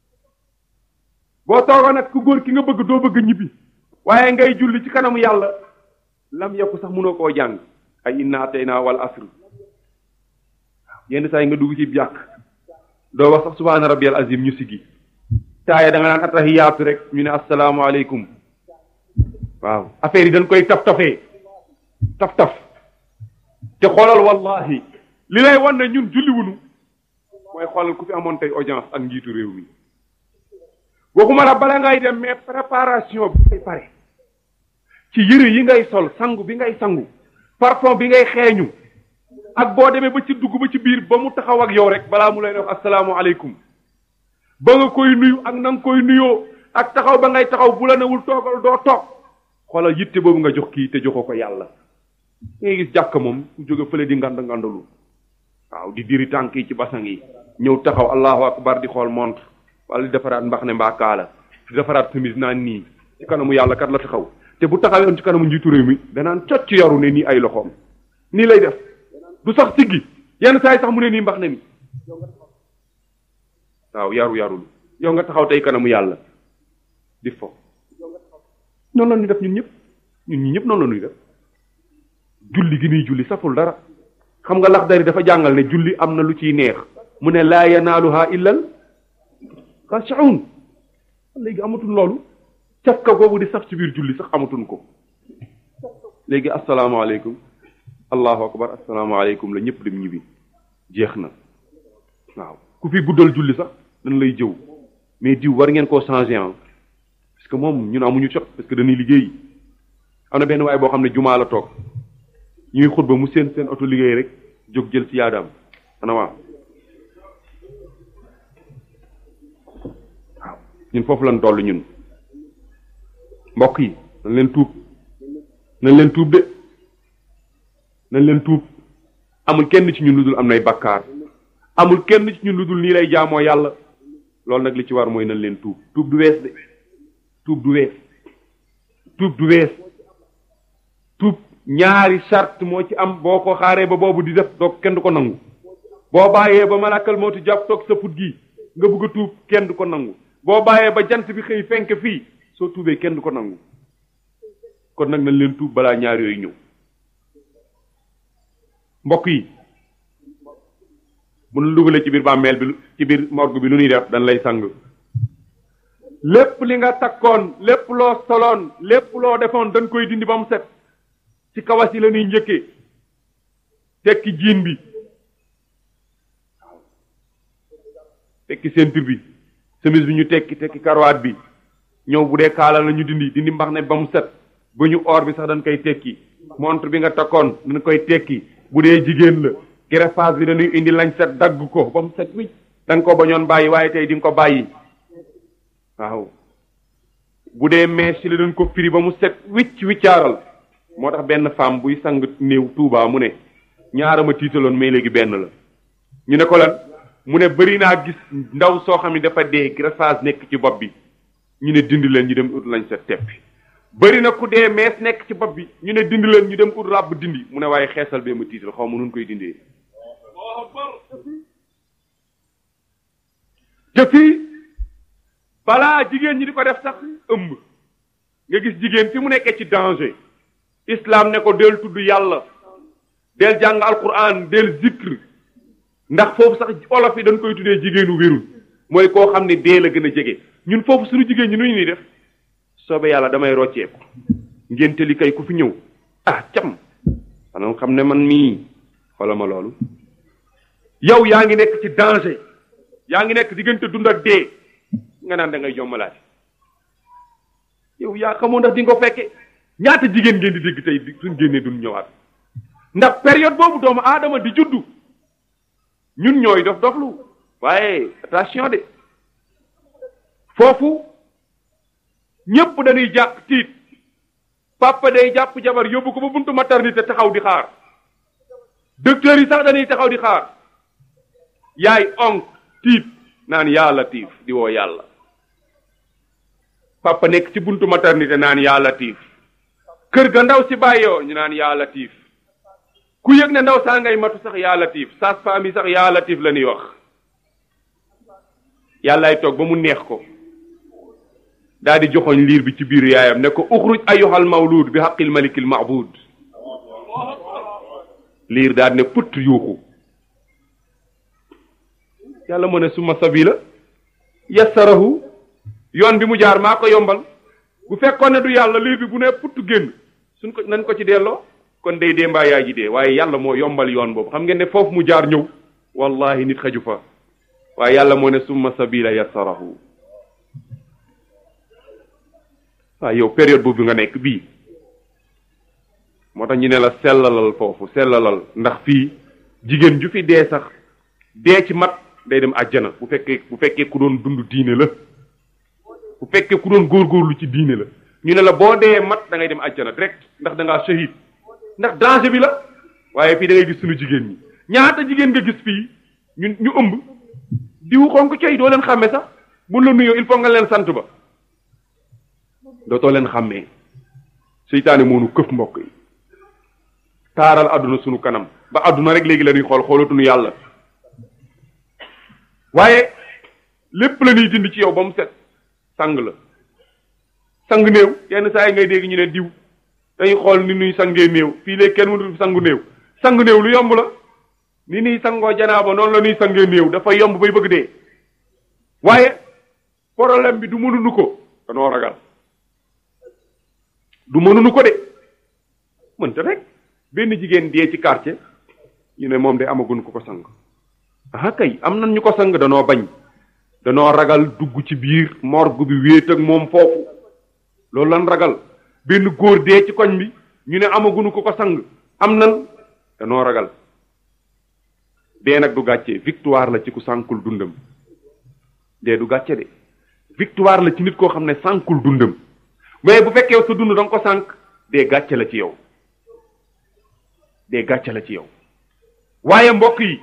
boo toogoon ak ku góor ki nga bëgg doo bëgg ñibbi waaye ngay julli ci kanamu yàlla lam yokku sax mënoo koo jàng ay inna atayna wal asr yenn saa yi nga dugg ci jàkk doo wax sax subhaana rabbiyal azim ñu siggi taaya da nga naan atahiyaatu rek ñu ne asalaamaaleykum waaw affaire yi dañ koy taf tafee taf taf te xoolal wallahi li lay wan ne ñun julliwunu mooy xoolal ku fi amoon tey audience ak njiitu réew mi waxuma la bala ngay dem mais préparation bi ngay pare ci yëre yi ngay sol sangu bi ngay sangu parfum bi ngay xeeñu ak boo demee ba ci dugg ba ci biir ba mu taxaw ak yow rek balaa mu lay wax asalaamualeykum ba nga koy nuyu ak na nga koy nuyoo ak taxaw ba ngay taxaw bu la newul toogal doo toog xoolal yitte boobu nga jox kii te joxoo ko yàlla ngay gis jàkk moom ku jóge fële di ngand ngandalu waaw di diri tànk yi ci basang yi ñëw taxaw allahu akbar di xool montre wala di defaraat mbax ne mbaa kaala di defaraat chemise naan nii ci kanamu yàlla kat la taxaw te bu taxawee ci kanamu njiitu réew mi danaan cocc yaru ne nii ay loxoom nii lay def du sax siggi yenn saa yi sax mu ne nii mbax ne mi waaw yaru yarul yow nga taxaw tey kanamu yàlla di fo noonu la ñuy def ñun ñëpp ñun ñi ñëpp noonu la ñuy def julli gi nuy julli saful dara xam nga lax dari dafa jàngal ne julli am na lu ciy neex mu ne laa yanaaluha illal xaashaun léegi amatuñ loolu cafka googu di saf ci biir julli sax amatuñ ko léegi asalaamaaleykum allahu akbar asalaamaaleykum la ñëpp dem ñibbi jeex na waaw ku fi guddal julli sax dañ lay jëw mais diw war ngeen koo changé ah parce que moom ñun amuñu jot parce que dañuy liggéey am na benn waaye boo xam ne jumaa la toog ñuy xutba mu seen seen oto liggéey rek jóg jël ci yaadaam ana waa waaw ñun foofu lañ toll ñun mbokk yi nañ leen tuub nañ leen tuub de nañ leen tuub amul kenn ci ñun lu dul am nay bakkaar amul kenn ci ñun lu dul nii lay jaamoo yàlla loolu nag li ci war mooy nañ leen tuub tuub du wees de tuub du wees tuub du wees tuub ñaari charte moo ci am boo ko xaaree ba boobu di def doog kenn du ko nangu boo bàyyee ba malakal mootu jàpp toog sa put gi nga bëgg a tuub kenn du ko nangu boo bàyyee ba jant bi xëy fenk fii soo tuubee kenn du ko nangu kon nag nañ leen tuub balaa ñaar yooyu ñëw mbokk yi bu nu dugalee ci biir bàmmeel bi ci biir morgue bi lu ñuy def dañ lay sang lépp li nga takkoon lépp loo soloon lépp loo defoon dañ koy dindi ba mu set ci kawas yi la ñuy njëkkee tekki jiin bi tekki ceinture bi chemise bi ñu tekki tekki karawaat bi ñëw bu dee kaala la ñu dindi dindi mbax ne ba mu set bu ñu or bi sax dañ koy tekki montre bi nga takkoon dañ koy tekki bu dee jigéen la greffage bi dañuy indi lañ set dagg ko ba mu set wicc da nga ko bañoon bàyyi waaye tey di nga ko bàyyi waaw bu dee mees ci la dañ ko firi ba mu set wicc wiccaaral moo tax benn femme buy sang néew Tuubaa mu ne ñaarama tiitaloon mais léegi benn la ñu ne ko lan mu ne bëri naa gis ndaw soo xam ne dafa dee greffage nekk ci bopp bi ñu ne dindi leen ñu dem ut lañ sa teppi bëri na ku dee mees nekk ci bopp bi ñu ne dindi leen ñu dem ut ràbb dindi mu ne waaye xeesal bee ma tiital xaw ma nun koy dindee te fii balaa jigéen ñi di ko def sax ëmb nga gis jigéen fi mu nekkee ci danger islam ne ko del tudd yàlla del jàng alquran del zikr ndax foofu sax olof yi dañ koy tuddee jigéenu wérul mooy koo xam ne dee la gën a jege ñun foofu suñu jigéen ñi nu ñu ñuy def soobe yàlla damay rocceeku ngénte li kay ku fi ñëw ah cam xanaa xam ne man mii xoola ma loolu yow yaa ngi nekk ci danger yaa ngi nekk diggante dund ak dee nga naan da ngay jommalaati yow yaa xamoo ndax di nga ko fekke ñaata jigéen ngeen di dégg tey suñ génnee duñ ñëwaat ndax période boobu doomu aadama di juddu ñun ñooy dof doflu waaye attention de foofu ñépp dañuy jàpp tiit papa day jàpp jabar yóbbu ko ba buntu maternité taxaw di xaar docteur yi sax dañuy taxaw di xaar yaay onk tiit naan yaa latif di woo yàlla papa nekk ci buntu maternité naan yaa latif kër ga ndaw si bàyyoo ñu naan yaa latif ku yëg ne ndaw saa ngay matu sax yaa latif sage-femme yi sax yaa latif la ñuy wax yàllaay toog ba mu neex ko daal di joxoñ liir bi ci biir yaayam ne ko uxruj ayyuhal mawlud bi haqqil malikil ma'bud liir daal ne put yuuxu yàlla mu ne suma sabila yassarahu yoon bi mu jaar maa ko yombal bu fekkoon ne du yàlla liir bi bu ne put génn suñ ko nañ ko ci delloo kon day dee mbaa yaay ji dee waaye yàlla moo yombal yoon boobu xam ngeen ne foofu mu jaar ñëw wallahi nit xaju fa waaye yàlla moo ne summa sabila yassarahu waaw yow période boobu nga nekk bii moo tax ñu ne la sellalal foofu sellalal ndax fii jigéen ju fi dee sax dee ci mat day dem àjjana bu fekkee bu fekkee ku doon dund diine la bu fekkee ku doon góorgóorlu ci diine la ñu ne la boo dee mat da ngay dem àjjana direct ndax da ngaa shahid ndax danger bi la waaye fii da ngay gis suñu jigéen ñi ñaata jigéen nga gis fii ñu ñu ëmb diwu xonk coy doo leen xàmme sax bu la nuyoo il faut nga leen sant ba dootoo leen xàmmee seytaane moonu këf mbokk yi taaral àdduna sunu kanam ba àdduna rek léegi la ñuy xool xoolatuñu yàlla waaye lépp la ñuy dindi ci yow ba mu set sang la sang néew yenn saa yi ngay dégg ñu ne diw dañuy xool ni nuy sangee néew fii léegi kenn mënul sangu néew sang néew lu yomb la ni nuy sangoo janaaba noonu la nuy sangee néew dafa yomb bay bëgg dee waaye problème bi du mënuñu ko danoo ragal du mënuñu ko de mënta rek benn jigéen dee ci quartier ñu ne moom de amaguñ ko ko sang ah kay am nan ñu ko sang danoo bañ danoo ragal dugg ci biir morgue bi wéet ak moom foofu loolu lan ragal benn góor dee ci koñ bi ñu ne amaguñu ko ko sang am nan danoo ragal dee nag du gàcce victoire la ci ku sànkul dundam dee du gàcce de victoire la ci nit koo xam ne sànkul dundam mais bu fekkee sa dund da nga ko sànk dee gàcce la ci yow dee gàcce la ci yow waaye mbokk yi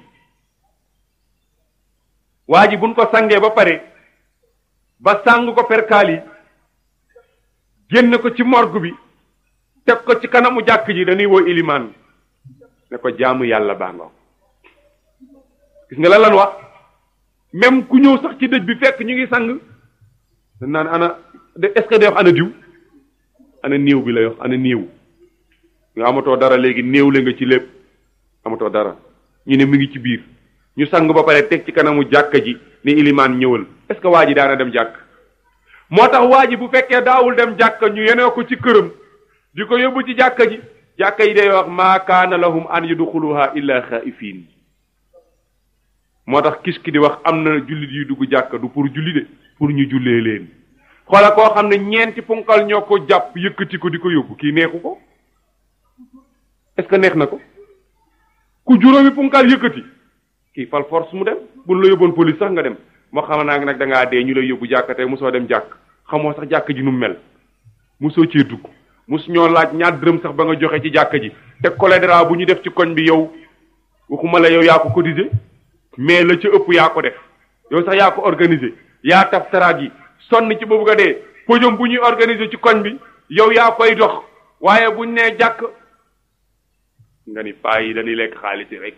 waa ji buñ ko sangee ba pare ba sàng ko perkaal yi génn ko ci morgue bi teg ko ci kanamu jàkk ji dañuy woo ilimaan ne ko jaamu yàlla baa nga gis nga la lan wax même ku ñëw sax ci dëj bi fekk ñu ngi sang dañ naan ana est-ce que day wax ana diw ana néew bi lay wax ana néew nga amatoo dara léegi néew la nga ci lépp amatoo dara ñu ne mi ngi ci biir ñu sang ba pare teg ci kanamu jàkka ji ni ilimaan ñëwal est-ce que waa ji daana dem jàkk moo tax waa ji bu fekkee daawul dem jàkka ñu yenee ko ci këram di ko yóbbu ci jàkka ji jàkka yi day wax maa kaana lahum an yudxuluha illa xaaifiin moo tax kis ki di wax am na jullit yu dugg jàkka du pour julli de pour ñu jullee leen xoola koo xam ne ñeenti punkal ñoo ko jàpp yëkkati ko di ko yóbbu kii neexu ko est-ce que neex na ko ku juróomi punkal yëkkati kii fal force mu dem buñ la yóbboon police sax nga dem moo xam naa nag da ngaa dee ñu lay yóbbu jàkka tey mosoo dem jàkk xamoo sax jàkk ji nu mu mel mosoo cee dugg mos ñoo laaj ñaar dërëm sax ba nga joxe ci jàkka ji te choléra bu ñu def ci koñ bi yow waxuma la yow yaa ko cotisé mais la ca ëpp yaa ko def yow sax yaa ko organisé yaa taf taraag yi sonn ci boobu nga dee podium bu ñuy organisé ci koñ bi yow yaa koy dox waaye buñ nee jàkk nga ni paa yi dañuy lekk xaalis yi rek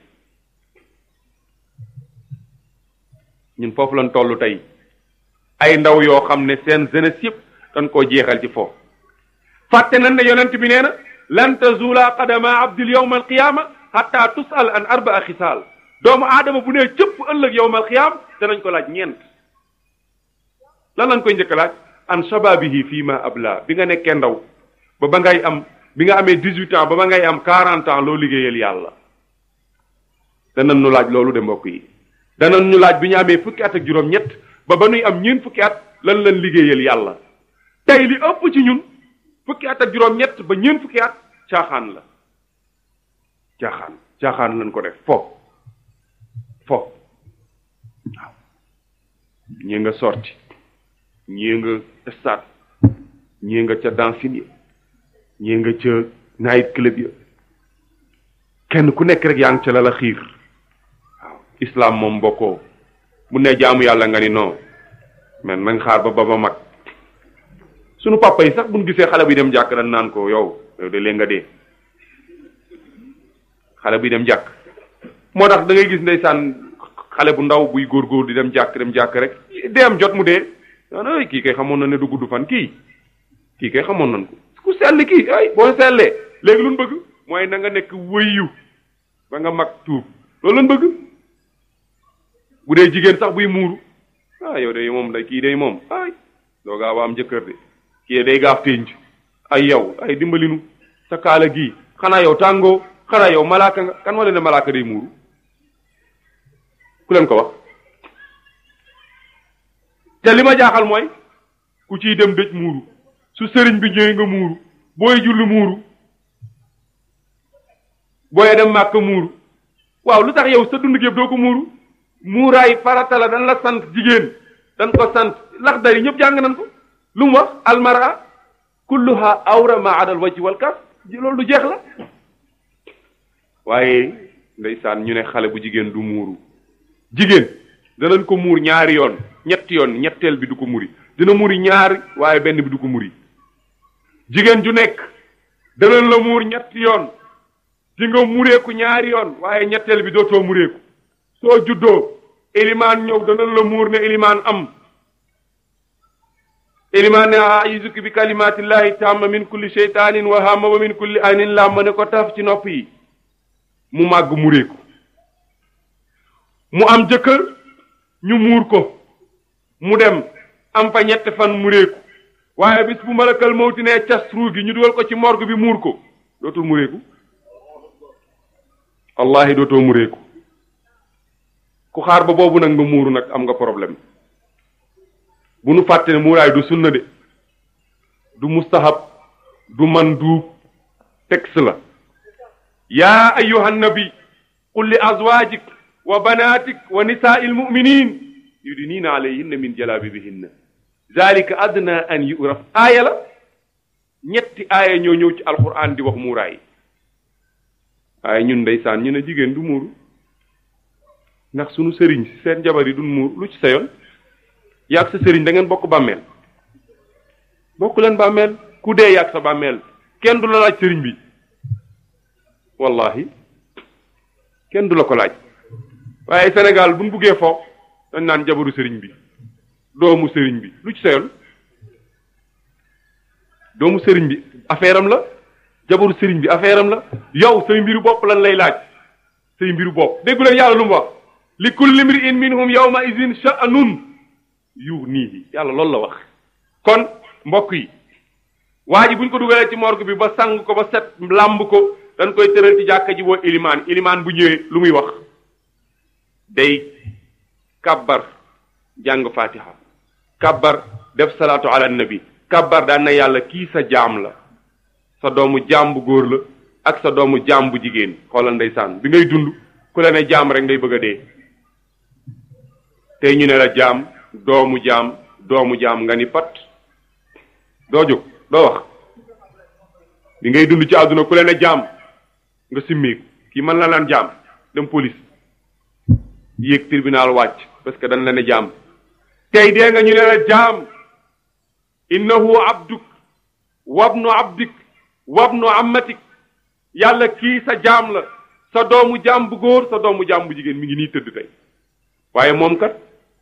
ñun foofu lañ toll tey ay ndaw yoo xam ne seen jeunesse yëpp dañ koo jeexal ci foofu fàtte nañ ne yonent bi nee na lan tazula qadama abdil yawma alqiyama hatta tusal an arbaa xisaal doomu aadama bu nee cëpp ëllëg yawma alqiyam danañ ko laaj ñeent lan lañ koy njëkk laaj an shababihi fii ma abla bi nga nekkee ndaw ba ba ngay am bi nga amee dix-huit ans ba ba ngay am quarante ans loo liggéeyal yàlla danañ ñu laaj loolu de mbokk yi danañ ñu laaj bi ñu amee fukki at ak juróom-ñett ba ba nuy am ñeent fukki at lan lan liggéeyal yàlla tey li ëpp ci ñun fukki at ak juróom-ñett ba ñeent fukki at caaxaan la caaxaan caaxaan lañ ko def fo fo waaw ñii nga sorti ñii nga stade ñii nga ca dancing ya ñii nga ca night club ya kenn ku nekk rek yaa ngi ca la la xiir waaw islam moom bokkoo mu ne jaamu yàlla nga ni non men nañ xaar ba ba ba mag sunu papa yi sax buñ gisee xale bi dem jàkk dañ naan ko yow yow de lee nga dee xale bi dem jàkk moo tax da ngay gis ndeysaan xale bu ndaw buy góorgóor di dem jàkk dem jàkk rek deem jot mu dee ay kii kay xamoon na ne du gudd fan kii kii kay xamoon nañ ko ku sell kii ay boo sellee léegi lu ñu bëgg mooy na nga nekk wëyu ba nga mag tuub loolu lañ bëgg bu dee jigéen sax buy muuru ah yow de moom day kii day moom ay doo gaaw a am jëkkër de kii day gaaf ténj ay yow ay dimbalinu sa kaala gii xanaa yow tàngoo xanaa yow malaaka nga kan wala ne malaaka day muuru ku leen ko wax te li ma jaaxal mooy ku ciy dem dëj muuru su sëriñ bi ñëwee nga muuru booy julli muuru booy dem màkk muuru waaw lu tax yow sa dund gépp doo ko muuru muuraay farata la dañ la sant jigéen dañ ko sant lax dari ñëpp jàng nañ ko lu mu wax almara kulluha awra ma adal wajhi wal kaf loolu du jeex la waaye ndeysaan ñu ne xale bu jigéen du muuru jigéen danañ ko muur ñaari yoon ñetti yoon ñetteel bi du ko muri dina muri ñaari waaye benn bi du ko muri jigéen ju nekk danañ la muur ñetti yoon di nga mureeku ñaari yoon waaye ñetteel bi dootoo mureeku soo juddoo ilimaan ñëw danañ la muur ne ilimaan am ilimaan ne aizuki bi kalimatillahi tamma min kulli sheytanin wa hamma wa min kulli aynin lamma ne ko taf ci nopp yi mu màgg mureeku mu am jëkkër ñu muur ko mu dem am fa ñetti fan mureeku waaye bis bu malakal mawti ne cas ruu gi ñu dugal ko ci morgue bi muur ko dootul mureeku wallahi dootoo mureeku ku xaar ba boobu nag nga muuru nag am nga problème bu nu fàtte ne muuraay du sunna de du mustahab du manduub texte la yaa ayyuha nabi qul li azwajik wa banatik wa nisaai almuminin yudinina alayhinna min jalabibihinna zalika adna an yuraf aaya la ñetti aaya ñoo ñëw ci alquran di wax muuraay waaye ñun ndeysaan ñu ne jigéen du muuru ndax sunu sëriñ si seen jabar yi duñ muur lu ci sa yoon yaag sa sëriñ da ngeen bokk bàmmeel bokk leen bàmmeel ku dee yaag sa bàmmeel kenn du la laaj sëriñ bi wallahi kenn du la ko laaj waaye Sénégal buñ buggee fo dañ naan jabaru sëriñ bi doomu sëriñ bi lu ci sa yoon doomu sëriñ bi affaire am la jabaru sëriñ bi affaire am la yow say mbiru bopp lan lay laaj say mbiru bopp déggu leen yàlla lu mu wax li kulli mri'in minhum yawma idin sha'nun yughnihi yàlla loolu la wax kon mbokk yi waa ji buñ ko dugalee ci morgue bi ba sang ko ba set làmb ko dañ koy tëral ci jàkka ji woo ilimaan ilimaan bu ñëwee lu muy wax day kabbar jàng fatiha kabbar def salaatu ala nabi kabbar daan na yàlla kii sa jaam la sa doomu jaam bu góor la ak sa doomu jaam bu jigéen xoolal ndeysaan bi ngay dund ku la ne jaam rek ngay bëgg a dee tey ñu ne la jaam doomu jaam doomu jaam nga ni pat doo jóg doo wax bi ngay dund ci àdduna ku leen a jaam nga simmeeku kii man la naan jaam dem police yéeg tribunal wàcc parce que dañ leen a jaam tey dee nga ñu ne la jaam innahu abduk wabnu abdik wabnu ammatik yàlla kii sa jaam la sa doomu jaam bu góor sa doomu jaam bu jigéen mi ngi nii tëdd tey waaye moom kat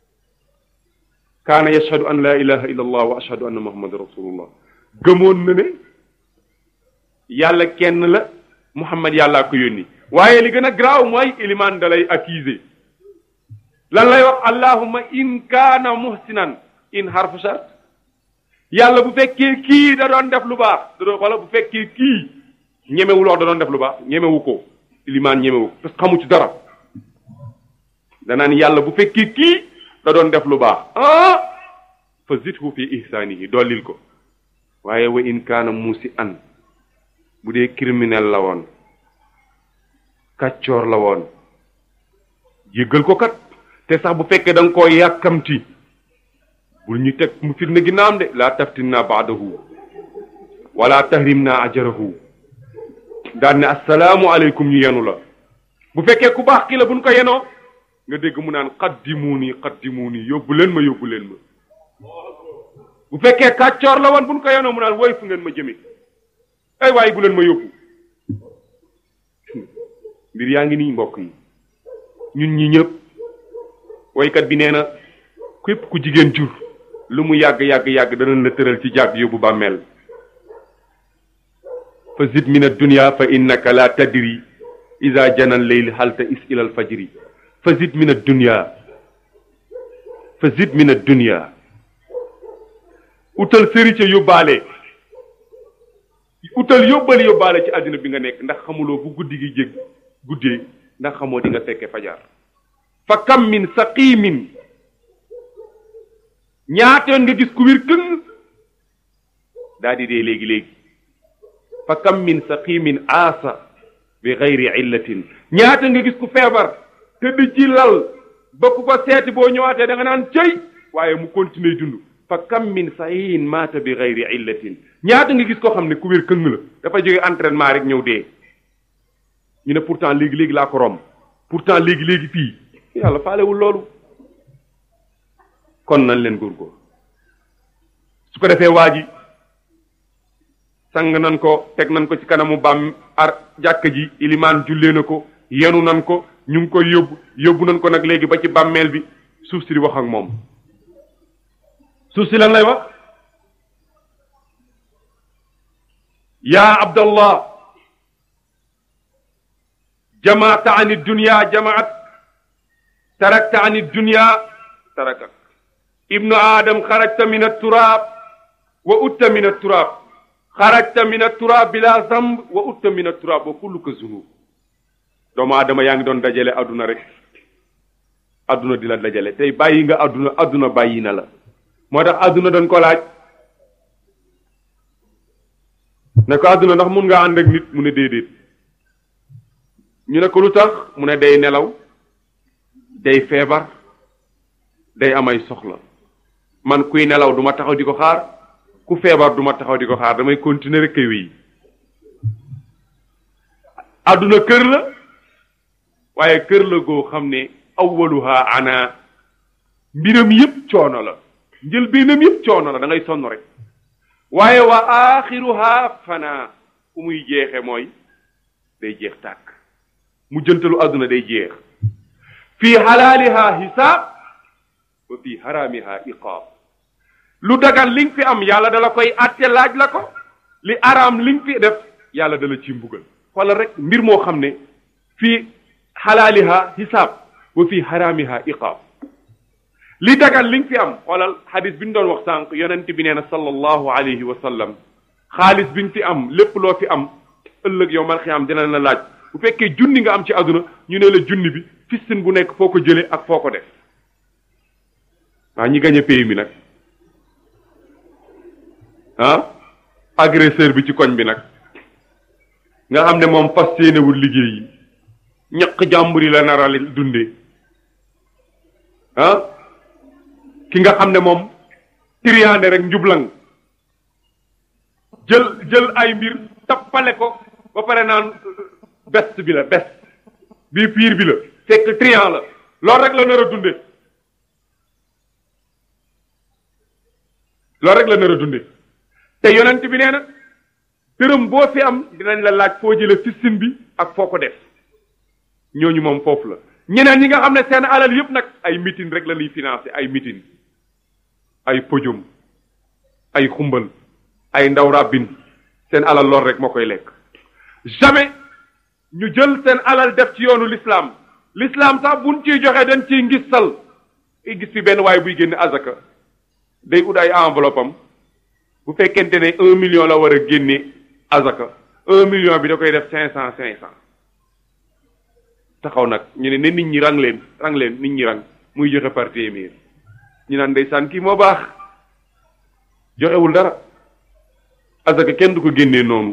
kaana yashhadu an la ilaha illa allah wa ashhadu anna muhammadan rasulullah gëmoon na ne yàlla kenn la muhammad yàllaa ko yónni waaye li gën a garaaw mooy ilimaan da lay accusé lan lay wax allahumma in kaana muhsinan in harfu shart yàlla bu fekkee kii da doon def lu baax da doon wala bu fekkee kii ñemewul wax da doon def lu baax ñemewu ko ilimaan ñemewu ko parce que xamu ci dara danaan yàlla bu fekkee kii da doon def lu baax ah fa zidhu fi ihsaanihi dollil ko waaye wa in kaana muusi an bu dee criminel la woon kàccoor la woon jéggal ko kat te sax bu fekkee da nga koo yàkkamti bul ñu teg mu fitna ginnaam de laa taftinna baadahu wala tahrimna ajarahu daan ne assalaamu aleykum ñu yenu la bu fekkee ku baax kii la buñ ko yenoo nga dégg mu naan qaddimuuni qaddimuuni yóbbu leen ma yóbbu leen ma bu fekkee kàccoor la woon buñ ko yenoo mu naan woy fu ngeen ma jëme ay waaye bu leen ma yóbbu mbir yaa ngi nii mbokk yi ñun ñi ñëpp woykat bi nee na képp ku jigéen jur lu mu yàgg yàgg yàgg danañ la tëral ci jàgg yóbbu bàmmeel fa zid min addunya fa innaka la tadri ida jana leyl halta is ila alfajri fa zid min addunya fa zid min addunya utal sëri ca yóbbaale utal yóbbali yóbbaale ci àddina bi nga nekk ndax xamuloo bu guddi gi jég guddee ndax xamoo di nga fekke fajar fa kam min saqimin ñaatoon nga gis ku wér këng daa di dee léegi-léegi fa kam min saqimin aasa bi gayri illatin ñaata nga gis ku feebar tëdd ci lal ba ku ko seeti boo ñëwaatee da nga naan cëy waaye mu continuer dund fa kam min sahihin maata bi gayri illatin ñaata nga gis koo xam ne ku wér këng la dafa jóge entraînement rek ñëw dee ñu ne pourtant léegi-léegi laa ko romb pourtant léegi-léegi fii yàlla faalewul loolu kon nañ leen góorgóor su ko defee waa ji sang nan ko teg nan ko ci kanamu bam ar jàkk ji ilimaan jullee na ko yenu nan ko ñu ngi koy yóbbu yóbbu nan ko nag léegi ba ci bàmmeel bi suuf si di wax ak moom suuf si lan lay wax yaa abdallah jamaata an dunya jamaat tarakta an dunya tarakak ibnu adam xarajta min aturaab wa utta min aturaab xarajta min aturaab bila zamb wa utta min aturaab wa kulluka zunub doomu aadama yaa ngi doon dajale adduna rek adduna di la dajale tey bàyyi nga adduna adduna bàyyi na la moo tax adduna doon ko laaj ne ko adduna ndax mun nga ànd ak nit mu ne déedéet ñu ne ko lu tax mu ne day nelaw day feebar day amay soxla man kuy nelaw duma taxaw di ko xaar ku feebar duma taxaw di ko xaar damay continuer rek kay wéy àdduna kër la waaye kër la goo xam ne awwaluha ana mbiram yépp coono la njëlbeenam yépp coono la da ngay sonn rek waaye wa axiruha fana fu muy jeexe mooy day jeex tàkk mu jëntalu àdduna day jeex fii xalaaliha hisaab wa fii xaraamiha iqaab lu dagan li nga fi am yàlla dala koy àtte laaj la ko li araam li nga fi def yàlla dala ci mbugal xoolal rek mbir moo xam ne fii xalaaliha hisaab wa fii xaraamiha iqaab li dagan li nga fi am xoolal xadis bi ñu doon wax sànq yonent bi nee na sallallahu alayhi wa sallam xaalis bi nga fi am lépp loo fi am ëllëg yow mal xiyaam dina la laaj bu fekkee junni nga am ci àdduna ñu ne la junni bi fistin bu nekk foo ko jëlee ak foo ko def waa ñi gañ a pays mi nag ah agresseur bi ci koñ bi nag nga xam ne moom fas yéenewul liggéey yi ñaq jàmbur yi la naral dunde ah ki nga xam ne moom triande rek njublang jël jël ay mbir tappale ko ba pare naan best bi la best bii piir bi la fekk trian la loolu rek la nar a dunde loolu rek la nar a dunde te yonent bi nee na dërëm boo fi am dinañ la laaj foo jële fistin bi ak foo ko def ñooñu moom foofu la ñeneen ñi nga xam ne seen alal yépp nag ay mitin rek la ñuy financé ay mitin ay pojum ay xumbal ay ndaw ràbbin seen alal lool rek moo koy lekk jamais ñu jël seen alal def ci yoonu l'islam l'islam sax buñ ciy joxe dañ ciy ngistal i gis fi benn waaye buy génne azaka day ut ay enveloppe am bu fekkente ne un million la war a génne azaka un million bi da koy def cinq cent cinq cent taxaw nag ñu ne ne nit ñi rang leen rang leen nit ñi rang muy joxe par téeméer ñu naan ndeysaan kii moo baax joxewul dara azaka kenn du ko génnee noonu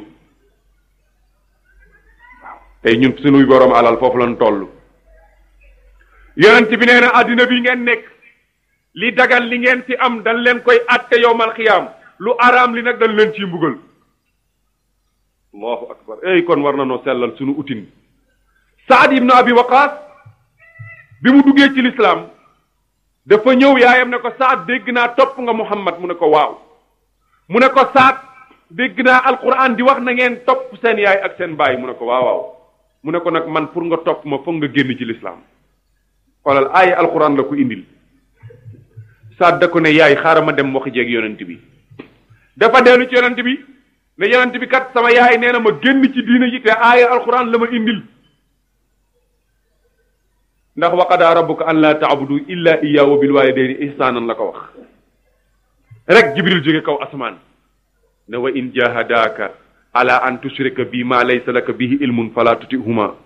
waaw tey ñun suñuy borom alal foofu lañ toll yonent bi nee na àddina bi ngeen nekk li dagan li ngeen fi am dañ leen koy atte yowmal xiyaam lu araam li nag dañ leen ciy mbugal allahu akbar ey kon war na noo sellal suñu utin saad ibnu abi waqaas bi mu duggee ci lislaam dafa ñëw yaayam ne ko saad dégg naa topp nga muhammad mu ne ko waaw mu ne ko saad dégg naa alquran di wax na ngeen topp seen yaay ak seen baay mu ne ko waaw waaw mu ne ko nag man pour nga topp ma foog nga génn ci lislaam xoolal aaya alquran la ko indil saad da ko ne yaay xaaral ma dem waxi jeeg yonent bi dafa dellu ci yonent bi ne yonent bi kat sama yaay nee na ma génn ci diina ji te aaya alquran la ma indil ndax wa qadaa rabbuka an laa taabudu illa iyyahu wa bil walidayni ihsaanan la ko wax rek jibril jóge kaw asmaan ne wa in jahadaaka ala an tushrika bi ma laysa laka bihi ilmun fala tutihuma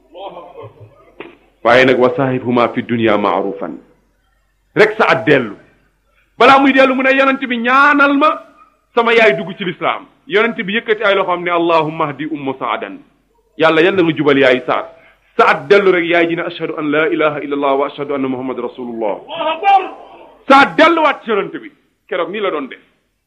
waaye nag wa saahibhuma fi dunya maarufan rek sa at dellu balaa muy dellu mu ne yonent bi ñaanal ma sama yaay dugg ci lislaam yonent bi yëkkati ay loxoom ne allahumma hdi ummu saadan yàlla yal na nga jubal yaay saad saad dellu rek yaay ji ne ashhadu an la ilaha illa allah wa ashhadu anna muhammad rasulullah saad delluwaat ci yonent bi keroog nii la doon def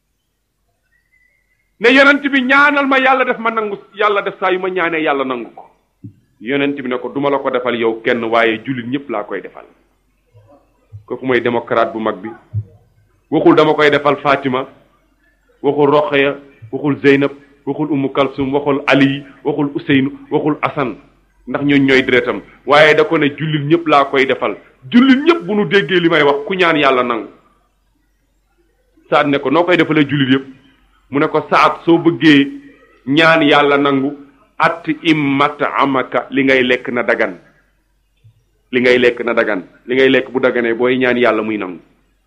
ne yonent bi ñaanal ma yàlla def ma nangu yàlla def saa yu ma ñaanee yàlla nangu ko yonent bi ne ko duma la ko defal yow kenn waaye jullit ñëpp laa koy defal kooku mooy démocrate bu mag bi waxul dama koy defal Fatima waxul Roqaya waxul Zeynab waxul Umu Kalsum waxul Ali waxul Useynu waxul Asan ndax ñooñ ñooy deretam waaye da ko ne jullit ñëpp laa koy defal jullit ñëpp bu nu déggee li may wax ku ñaan yàlla nangu saat ne ko noo koy defalee jullit yëpp mu ne ko saat soo bëggee ñaan yàlla nangu at immat amaka li ngay lekk na dagan li ngay lekk na dagan li ngay lekk bu daganee booy ñaan yàlla muy nangu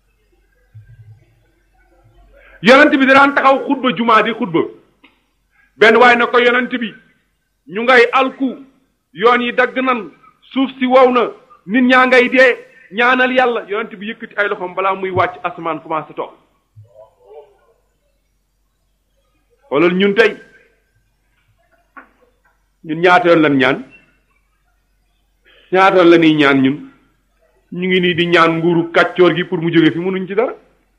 yonent bi daan taxaw xutba jumaa di xutba benn waaye na ko yonent bi ñu ngay alku yoon yi dagg nan suuf si wow na nit ñaa ngay dee ñaanal yàlla yonent bi yëkkati ay loxoom balaa muy wàcc asamaan commencé toog xoolal ñun tey ñun ñaata yoon lan ñaan ñaata yoon la ñuy ñaan ñun ñu ngi nii di ñaan nguuru kàccoor gi pour mu jóge fi mënuñ ci dara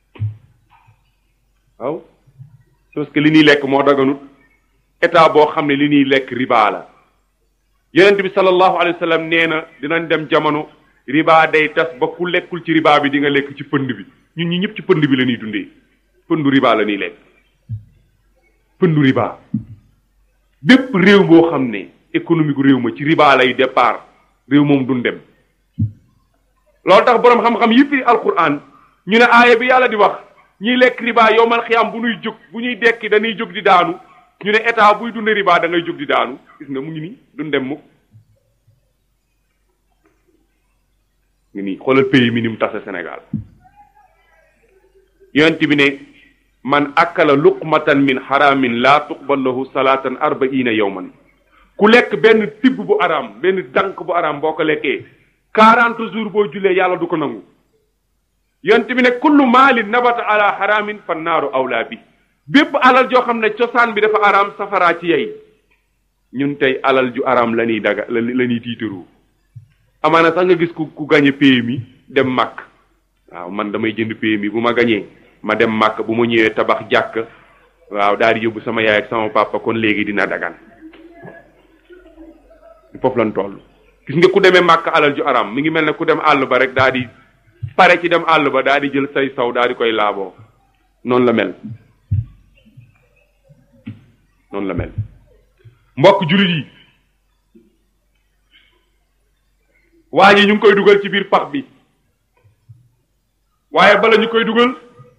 waaw parce que li ñuy lekk moo daganut état boo xam ne li ñuy lekk riba la yonent bi sallallahu alayhi wa sallam nee na dinañ dem jamono riba day tas ba ku lekkul ci riba bi di nga lekk ci pënd bi ñun ñi ñëpp ci pënd bi la ñuy dundee pëndu riba la ñuy lekk pëndu riba bépp réew boo xam ne économique réew ma ci riba lay départ réew moom duñ dem loolu tax boroom xam-xam yi firi alquran ñu ne aaya bi yàlla di wax ñiy lekk riba yowmal xiyam bu ñuy jóg bu ñuy dekki dañuy jóg di daanu ñu ne état buy dunde riba da ngay jóg di daanu gis nga mu ngi nii duñ dem mukk ngi nii xoolal pays mi ni mu tase Sénégal yonent bi ne man akala luqmatan min haramin laa tuqbal lahu salaatan arbaina yowman ku lekk benn tibb bu araam benn dank bu araam boo ko lekkee quarante jours boo jullee yàlla du ko nangu yonent bi ne kullu maalin nabata ala haramin fa naaru awlaa bi bépp alal joo xam ne cosaan bi dafa araam safaraa ci yey ñun tey alal ju araam la ñuy daga la ñuy tiitaroo amaana sax nga gis ku ku gañe PMI dem màkk waaw man damay jënd PMI bu ma gañee ma dem màkk bu ma ñëwee tabax jàkk waaw daal di yóbbu sama yaay ak sama papa kon léegi dina dagan foofu lan toll gis nga ku demee màkk alal ju aram mi ngi mel ne ku dem àll ba rek daal di pare ci dem àll ba daal di jël say saw daal di koy laaboo noonu la mel noonu la mel mbokk jullit yi waa ji ñu ngi koy dugal ci biir pax bi waaye bala ñu koy dugal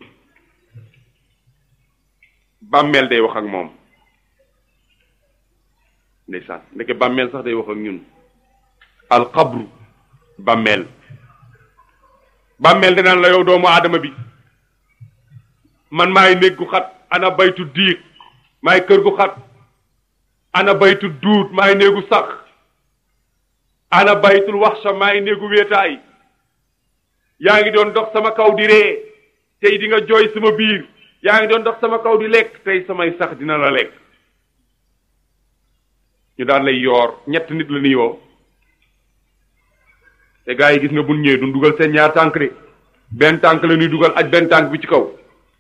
bàmmeel day wax ak moom ndeysaan ndeke bàmmeel sax day wax ak ñun alxabru bàmmeel bàmmeel danaan la yow doomu aadama bi man maay néeg gu xat ana baytu diig maay kër gu xat ana baytu duut maay néegu sax ana baytul waxsa maay néegu wéetaay yaa ngi doon dox sama kaw di ree tey di nga jooy sama biir yaa ngi doon dox sama kaw di lekk tey samay sax dina la lekk ñu daan lay yoor ñett nit la ni yoo te gaa yi gis nga bun ñëwee duñ dugal seen ñaar tànk de benn tànk la ñuy dugal aj benn tànk bi ci kaw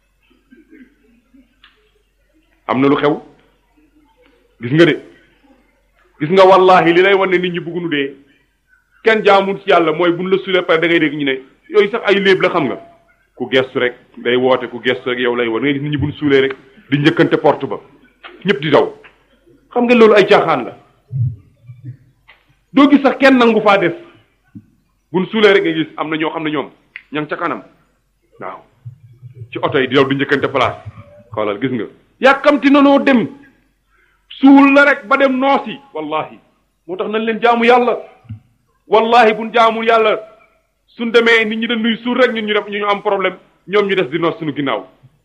am na lu xew gis nga de gis nga wallahi li lay wan ne nit ñi bëggunu dee kenn jaamul ci yàlla mooy buñ la sulee pare da ngay dégg ñu ne yooyu sax ay léeb la xam nga ku gestu rek day woote ku gestu rek yow lay wan ngay gis nit ñi buñ suulee rek di njëkkante porte ba ñëpp di daw xam nga loolu ay caaxaan la doo gis sax kenn nangu faa def buñ suulee rek nga gis am na ñoo xam ne ñoom ña ngi ca kanam waaw ci oto yi di daw di njëkkante place xoolal gis nga yàkkamti nanoo dem suul la rek ba dem noosi wallahi moo tax nañ leen jaamu yàlla wallahi buñ jaamul yàlla suñ demee nit ñi dañuy suul rek ñun ñu dem ñu am problème ñoom ñu des di noos suñu ginnaaw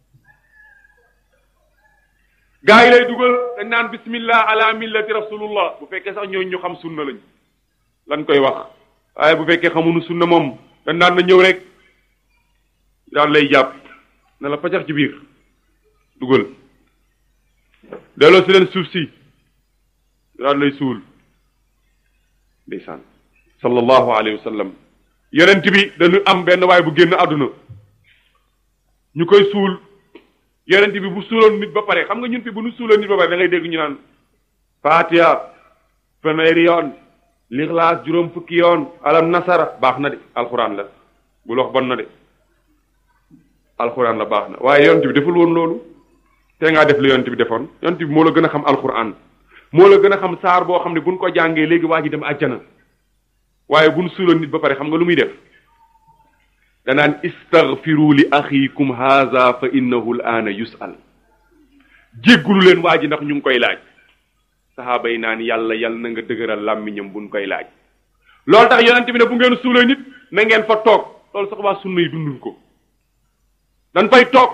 gaa yi lay dugal dañ naan bismillah ala millati rasulullah bu fekkee sax ñooñu ñu xam sunna lañ lan koy wax waaye bu fekkee xamuñu sunna moom dañ naan na ñëw rek daan lay jàpp ne la fajax ci biir dugal delloo si leen suuf si daan lay suul ndeysaan sallallahu alayhi wa sallam yonent bi dañu am benn waay bu génn àdduna ñu koy suul yonent bi bu suuloon nit ba pare xam nga ñun fi bu ñu suuloon nit ba pare da ngay dégg ñu naan fatiha fanweeri yoon lixlaas juróom fukki yoon alam nasara baax na de alxuraan la bul wax bon na de alxuraan la baax na waaye yonent bi deful woon loolu te ngaa def la yonent bi defoon yonent bi moo la gën a xam alxuraan moo la gën a xam saar boo xam ne buñ ko jàngee léegi waa ji dem àjjana waaye buñ suuloon nit ba pare xam nga lu muy def danaan istaghfiru li axiikum haza fa innahu l aana yusal jéggulu leen waa ji ndax ñu ngi koy laaj saxaaba yi naan yàlla yàlla na nga dëgëral làmmiñam buñ koy laaj loolu tax yonent bi ne bu ngeen suulee nit na ngeen fa toog loolu sax waa sunna yi dunduñ ko dañ fay toog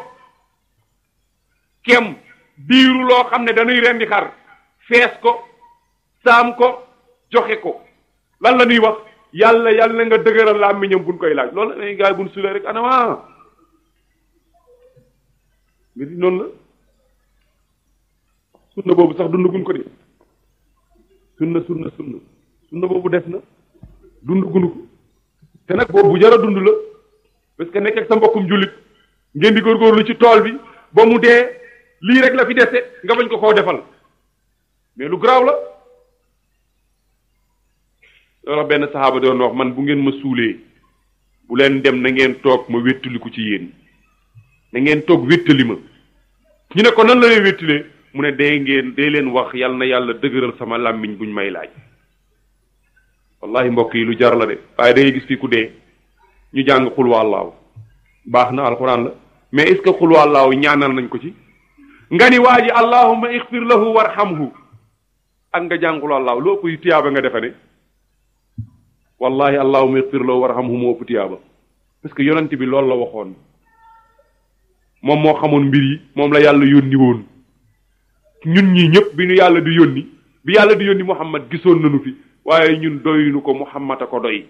kem biiru loo xam ne dañuy rendi xar fees ko saam ko joxe ko lan la ñuy wax yàlla yàlla na nga dëgëral làmmiñam buñ koy laaj loolu la gaay buñ suulee rek anama mbir yi noonu la sunna boobu sax dundaguñ ko de sunna sunna sunna sunna boobu des na dundaguñu ko te nag boobu bu jar a dund la parce que nekk ak sa mbokkum jullit ngeen di góorgóorlu ci tool bi ba mu dee lii rek la fi dese nga bañ ko koo defal mais lu garaaw la loolu benn saxaaba doon wax man bu ngeen ma suulee bu leen dem na ngeen toog ma wéttaliku ci yéen na ngeen toog wéttali ma ñu ne ko nan la lay wéttalee mu ne dee ngeen dee leen wax yal na yàlla dëgëral sama làmmiñ buñ may laaj wallahi mbokk yi lu jar la de waaye da ngay gis fii ku dee ñu jàng xul wallaahu baax na alxuraan la mais est ce que xul wallaahu ñaanal nañ ko ci nga ni waa ji allahumma ixfir lahu warhamhu ak nga jàng xul wallaahu loo ëpp tiyaaba nga defe ne wallahi allahumma ixfir lahu warhamhu moo ëpp tiyaaba parce que yonent bi loolu la waxoon moom moo xamoon mbir yi moom la yàlla yónni woon ñun ñii ñëpp bi ñu yàlla di yónni bi yàlla di yónni muhammad gisoon nañu fi waaye ñun doyunu ko muhammad a ko doy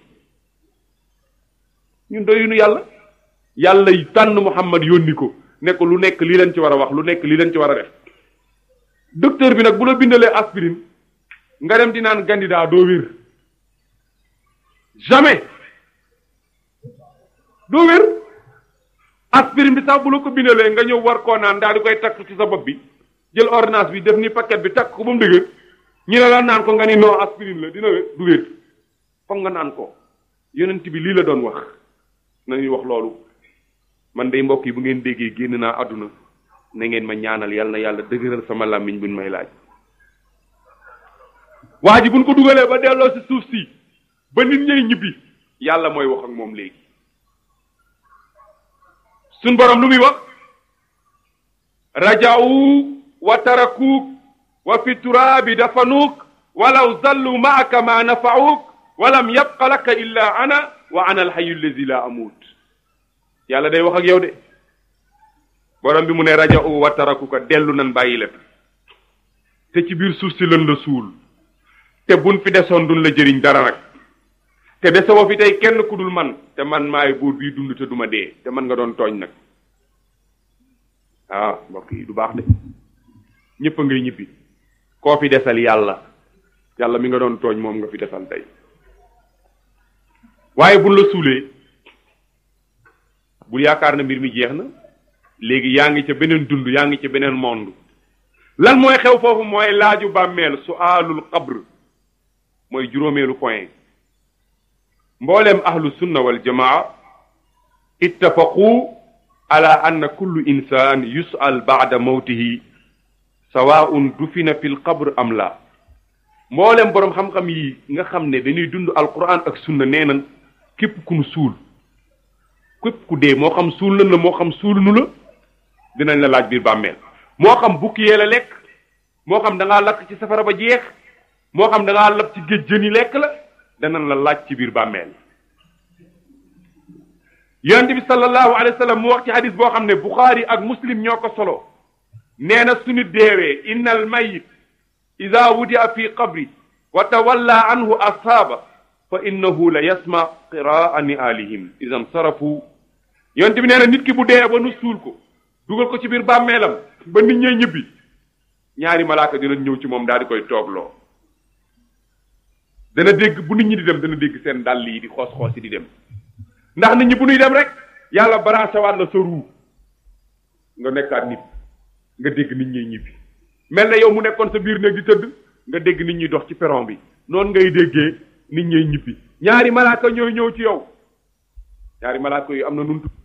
ñun doyunu yàlla yàlla tànn muhammad yónni ko ne ko lu nekk lii leen ci war a wax lu nekk lii leen ci war a def docteur bi nag bu la bindalee aspirine nga dem di naan candidat doo wér jamais doo wér aspirine bi sax bu la ko bindalee nga ñëw war koo naan daal di koy takk ci sa bopp bi jël ordonnance bi def ni paquet bi takk ko ba mu dëgër ñu ne la naan ko nga ni non aspirine la dina wér du wér foog nga naan ko yonent bi lii la doon wax nañuy wax loolu man day mbokk yi bu ngeen déggee génn naa àdduna na ngeen ma ñaanal yal na yàlla dëgëral sama làmmiñ buñ may laaj waa ji buñ ko dugalee ba delloo si suuf si ba nit ñay ñibbi yàlla mooy wax ak moom léegi suñ borom lu muy wax raja'u wa tarakuuk wa fi turaabi dafanuuk walaw zallu maaka ma nafa'uuk walam yabqa laka illa ana wa ana alxayu allazi la amuut yàlla day wax ak yow de borom bi mu ne raja'u wa tarakuka dellu nan bàyyi la te ci biir suuf si lan la suul te buñ fi desoon duñ la jëriñ dara nag te desewoo fi tey kenn ku dul man te man maay buur bii dund te duma dee te man nga doon tooñ nag ah mbokk yi du baax de ñëpp a ngay ñibbi koo fi desal yàlla yàlla mi nga doon tooñ moom nga fi desal tey waaye buñ la suulee bul yaakaar na mbir mi jeex na léegi yaa ngi ca beneen dund yaa ngi ca beneen monde lan mooy xew foofu mooy laaju bàmmeel su aalul qabr mooy juróomeelu point mbooleem ahlu sunna wal jamaa ittafaqu ala anna kullu insan yus'al ba'da mawtihi sawaa'un dufina fil qabr am la mbooleem boroom xam-xam yi nga xam ne dañuy dund alquran ak sunna nee nan képp ku nu suul képp ku dee moo xam suul nan la moo xam suul nu la dinañ la laaj biir bàmmeel moo xam bukki yee la lekk moo xam da ngaa lakk ci safara ba jeex moo xam da ngaa lab ci géej jën yi lekk la danañ la laaj ci biir bàmmeel yonent bi sallallahu alayhi wa sallam mu wax ci hadis boo xam ne buxaari ak muslim ñoo ko solo nee na suñu deewee inna al mayit ida wudia fi qabri wa tawalla anhu ashaaba fa innahu la yasma qiraa niaalihim idan sarafu yonent bi nee na nit ki bu dee ba nu suul ko dugal ko ci biir bàmmeelam ba nit ñee ñibbi ñaari malaaka dinañ ñëw ci moom daal di koy toogloo dana dégg bu nit ñi di dem dana dégg seen dàll yi di xoos xoos yi di dem ndax nit ñi bu ñuy dem rek yàlla branché waat la sa ruu nga nekkaat nit nga dégg nit ñi ñibbi mel na yow mu nekkoon sa biir néeg di tëdd nga dégg nit ñi dox ci perron bi noonu ngay déggee nit ñi ñibbi ñaari malaaka ñooy ñëw ci yow ñaari malaaka yu am na nuntu